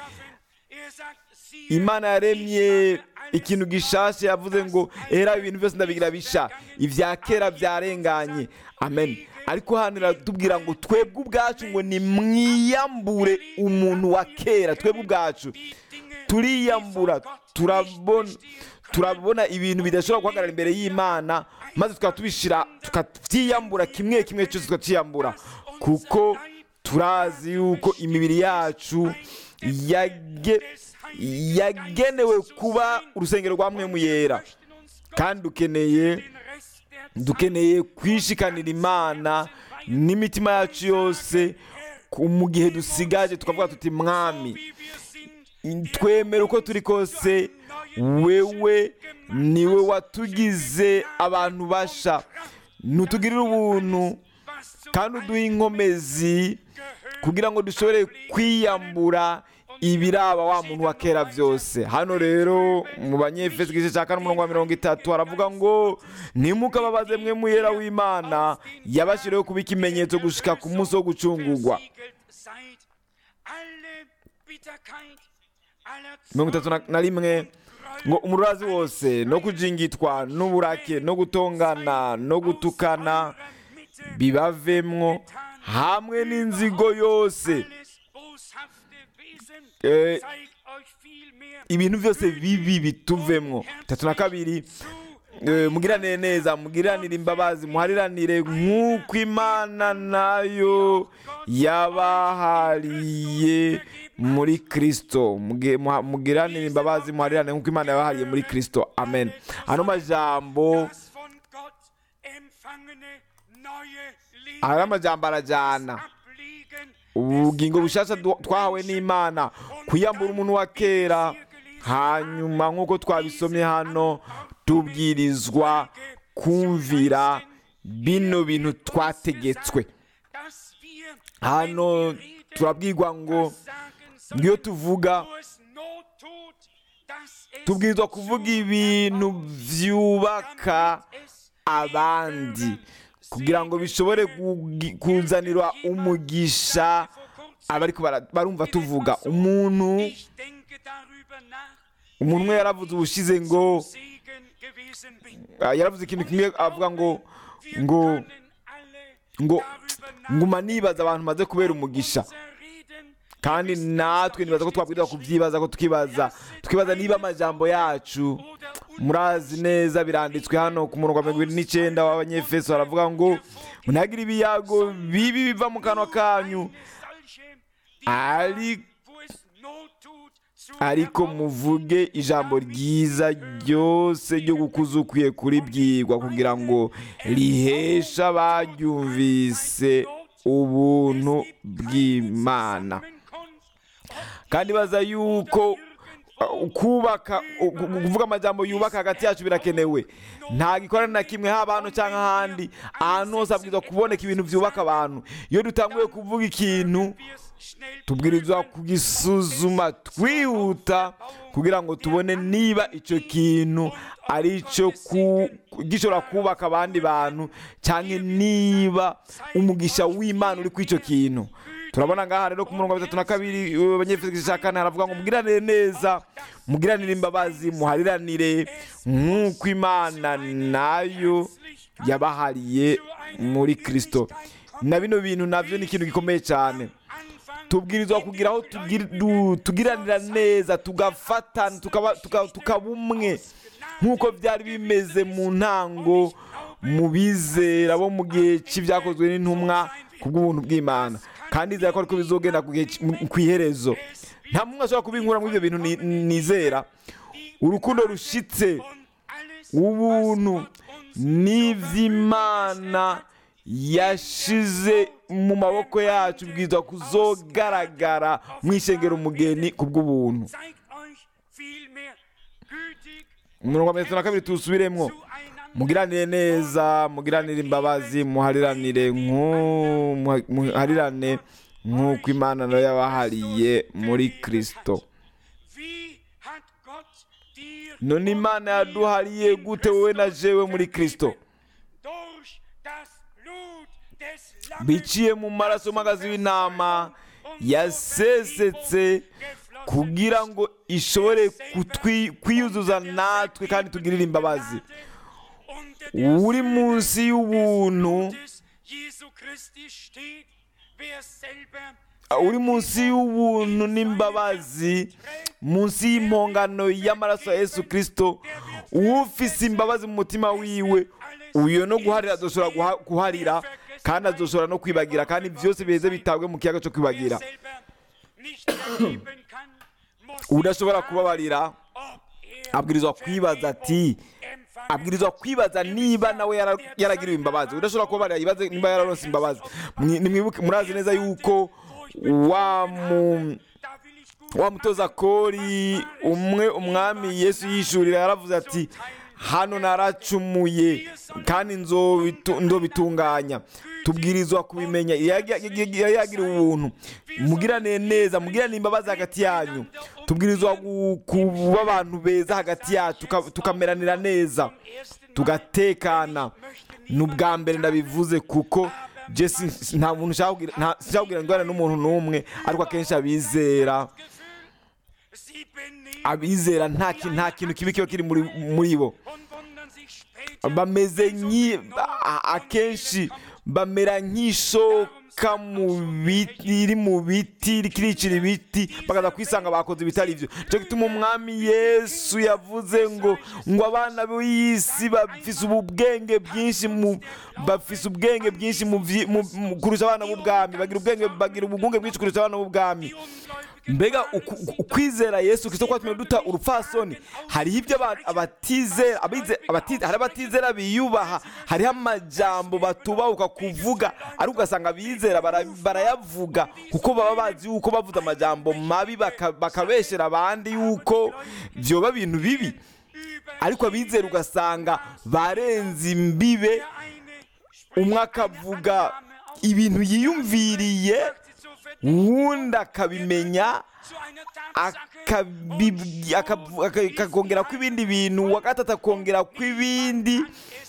imana yaremye ikintu gishasha yavuze ngo era ibintu byose ndabigira bisha ibya kera byarenganye amen ariko hano iratubwira ngo twebwe ubwacu ngo ni mwiyambure umuntu wa kera twebwe ubwacu turiyambura turabona turabona ibintu bidashobora guhagarara imbere y'imana maze tukaba tubishyira tukabyiyambura kimwe kimwe cyose tukacyiyambura kuko turazi yuko imibiri yacu yage- yagenewe kuba urusengero rwa mwemu yera kandi dukeneye dukeneye kwishikanira imana n'imitima yacu yose ku- mu gihe dusigaje tukavuga tuti mwami twemera uko turi kose wewe niwe watugize abantu basha ntutugirire ubuntu kandi uduhe inkomezi kugira ngo dushobore kwiyambura ibiraba wa muntu wa kera byose hano rero mu banyefesi igice cya kane umurongo wa mirongo itatu haravuga ngo ntimukababaze mwe muyera w'imana yabashyiriyeho kuba ikimenyetso gushika ku munsi wo gucungurwa mirongo itatu na- na rimwe ngo umurazi wose no kujingitwa n'uburake no gutongana no gutukana bibavemwo hamwe n'inzigo yose Eh, ibintu byose bibi bituvemwo itatu na kabiri eh, mugiranire neza mugiranire imbabazi muhariranire nk'uko imana nayo yabahariye muri kristo Muge- muha- mugiranire imbabazi muhariranire nk'uko imana yabahariye muri kristo amen ano majambo ari amajambo arajyana ubugingo bushasha du- twahawe n'imana kwiyambura umuntu wa kera hanyuma nk'uko twabisomye hano tubwirizwa kumvira bino bintu twategetswe hano turabwirwa ngo iyo tuvuga tubwirizwa kuvuga ibintu byubaka abandi kugira ngo bishobore kugi- kuzanira umugisha abariko bara- barumva tuvuga umuntu umuntu umwe yaravuze ubushize ngo ah, yaravuze ikintu kimwe avuga ngo ngo ngo nguma nibaza abantu maze kubera umugisha kandi natwe nibaza ko twabwirwa kubyibaza ko tukibaza tukibaza niba amajambo yacu murazi neza biranditswe hano ku murongo wa mirongo irindwi n'icyenda w'abanyefeso baravuga ngo munagire ibiyago bibi biva mu kanwa kanyu ari ariko muvuge ijambo ryiza ryose ryo gukuza ukwiye kuribwirwa kugira ngo riheshe abaryumvise ubuntu bw'imana kandi baza yuko uh, kubaka uh, kuvuga amajambo yubaka hagati yacu birakenewe nta gikorana na kimwe haba hano cyangwa ahandi ahantu hose habwirizwa kuboneka ibintu byubaka abantu iyo dutanguye kuvuga ikintu tubwirizwa kugisuzuma twihuta kugira ngo tubone niba icyo kintu ari cyo ku- gishobora kubaka abandi bantu cyangwa niba umugisha w'imana uri kuri icyo kintu turabona ngaha rero ku murongo wa bitatu na kabiri abanyefeso cya kane haravuga ngo mugiranire neza mugiranire imbabazi muhariranire nk'uko imana nayo yabahariye muri kirisito na bino bintu nabyo ni ikintu gikomeye cyane tubwirizwa kugira aho tugir- du- tugiranira neza tugafatana tukaba tuka- tukaba umwe nk'uko byari bimeze mu ntango mu bizera bo mu gihe cy'ibyakozwe n'intumwa ku bw'ubuntu bw'imana kandi izera ko ariko bizogenda ku gihe cy- mu- ku iherezo nta muntu ashobora kubinkura muri ibyo bintu ni- nizera urukundo rushitse ubuntu n'iby'imana yashize mu maboko yacu bwiza kuzogaragara mu ishengero umugeni ku bw'ubuntu umurongo wa mirongo itatu na kabiri tuwusubiremo mugiranire neza mugiranire imbabazi muhariranire nk'u- muha- muharirane nk'uko imana nayo yabahariye muri kirisito none imana yaduhariye gute wowe na jewe muri kirisito biciye mu maraso y'umwagazi w'intama yasesetse kugira ngo ishobore kutwi- kwiyuzuza natwe kandi tugirire imbabazi uri munsi y'ubuntu uri munsi y'ubuntu n'imbabazi munsi y'impongano y'amaraso ya yesu kirisito ufise imbabazi mu mutima wiwe uyo no guharira azoshobora guha- guharira kandi azoshobora no kwibagira kandi byose biheze bitabwe mu kiyaga cyo kwibagira udashobora kubabarira abwirizwa kwibaza ati abwirizwa kwibaza niba nawe yara- yaragiriwe imbabazi udashobora kubabarira yibaze niba yararonse imbabazi Mwi- nimwibuke murazi neza yuko wa mu wa mutoza kori umwe umwami yesu yishurira yaravuze ati hano naracumuye kandi nzobitu- ndobitunganya tubwirizwa kubimenya yari yagira ubuntu mugirane neza mugirane imbabazi hagati yanyu tubwirizwa gu- kuba abantu beza hagati yacu tuka- tukameranira neza tugatekana ni ubwa mbere ndabivuze kuko jesi nta muntu nshaka kugira- nta- sinshaka kugira ngo n'umuntu n'umwe ariko akenshi abizera abizera nta ki- nta kintu kibi kiba kiri muri muri bo bameze nki a- akenshi bamera nk'ishoka mu biti iri mu biti rikiricira ibiti bakaza kwisanga bakoze ibitari byo cyo gituma umwami yesu yavuze ngo ngo abana b'isi bafise ubwenge bwinshi mu bafise ubwenge bwinshi mu vyi- mu- mu- kurusha abana b'ubwami bagira ubwenge bagira ubwenge bwinshi kurusha abana b'ubwami mbega uku- uku- ukwizera yesu kirisito kwatumye duta urupfasoni hariho ibyo aba- abatizera abize- abatize- hari abatizera biyubaha hariho amajambo batubahuka kuvuga ariko ugasanga abizera bara- barayavuga kuko baba bazi yuko bavuze amajambo mabi baka- bakabeshera abandi yuko byoba bintu bibi ariko abizera ugasanga barenze imbibe umwe akavuga ibintu yiyumviriye uwundi akabimenya akabi- akavu- aka- akongera ko ibindi bintu uwa gatatu akongera ko ibindi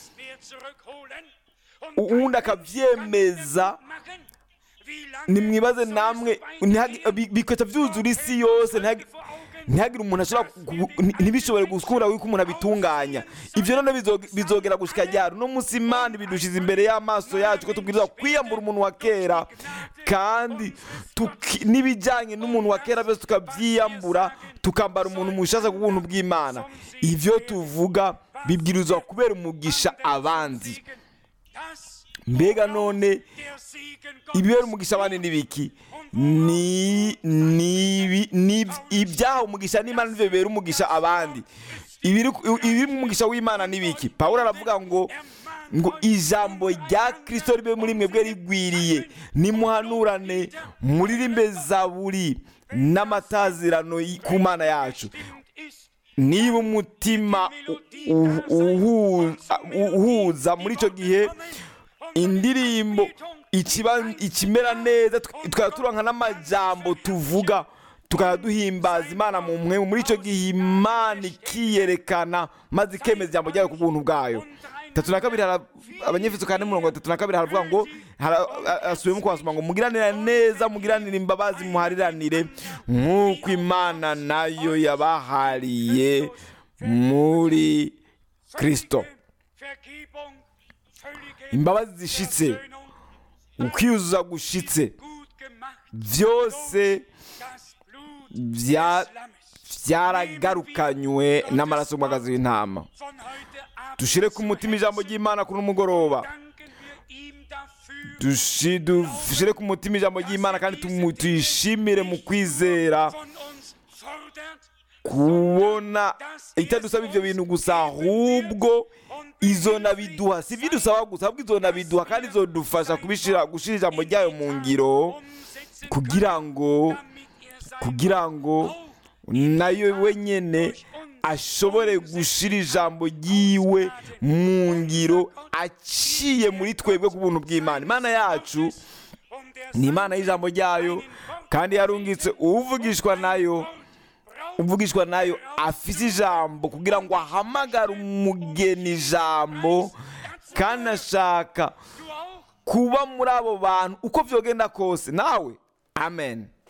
uwundi akabyemeza nimwibaze namwe ntihagi- bi- bigahita byuzura isi yose ntihagi- ntihagire umuntu ashobora gu- nti- ntibishobore gukura yuko umuntu abitunganya ibyo none bizo- bizogera gushika ryari uno munsi imana ibidushize imbere y'amaso yacu ko tubwirizwa kwiyambura umuntu wa kera kandi tuki- n'ibijyanye n'umuntu wa kera byose tukabyiyambura tukambara umuntu mushasha ku buntu bw'imana ibyo tuvuga bibwirizwa kubera umugisha abandi mbega none ibibera umugisha abandi ni biki ni ni ibi- ni ibyaha umugisha n'imana nivyo bibera umugisha abandi ibiri ibiri mu mugisha w'imana ni biki pawulo aravuga ngo ngo ijambo rya kristo ribe muri mwebwe rigwiriye nimuhanurane muririmbe zaburi n'amatazirano y- ku mana yacu niba umutima u- u- uhu- u- uhuza muri icyo gihe indirimbo ikiba ikimera neza tw- tukaba turonka n'amajambo tuvuga tukaba duhimbaza imana mu mwe muri icyo gihe imana ikiyerekana maze ikemeza ijambo ryayo ku buntu bwayo tatu na kabiri hara- abanyefeso kane murongo tatu na kabiri haravuga ngo hara- a- asubiyemo kubasoma ngo mugiranire neza mugiranire imbabazi muhariranire nk'uko imana nayo yabahariye muri kristo imbabazi zishitse ukwiyuzuza gushitse byose bya- byaragarukanywe n'amaraso y'umwagazi w'intama dushire ku mutima ijambo ry'imana kuri umugoroba Dushi- dushire ku mutima ijambo ry'imana kandi tumu- tuyishimire mu kwizera kubona itadusaba ibyo bintu gusa ahubwo izo nabiduha si ibyo dusaba gusa ahubwo izo nabiduha kandi izodufasha kubishira gushira ijambo ryayo mu ngiro kugira ngo kugira ngo nayo wenyine ashobore gushira ijambo ryiwe mu ngiro aciye muri twebwe ku buntu bw'imana imana yacu ni imana y'ijambo ryayo kandi yarungitse uvugishwa nayo uvugishwa nayo afise ijambo kugira ngo ahamagare umugeni ijambo kandi ashaka kuba muri abo bantu uko byogenda kose nawe amen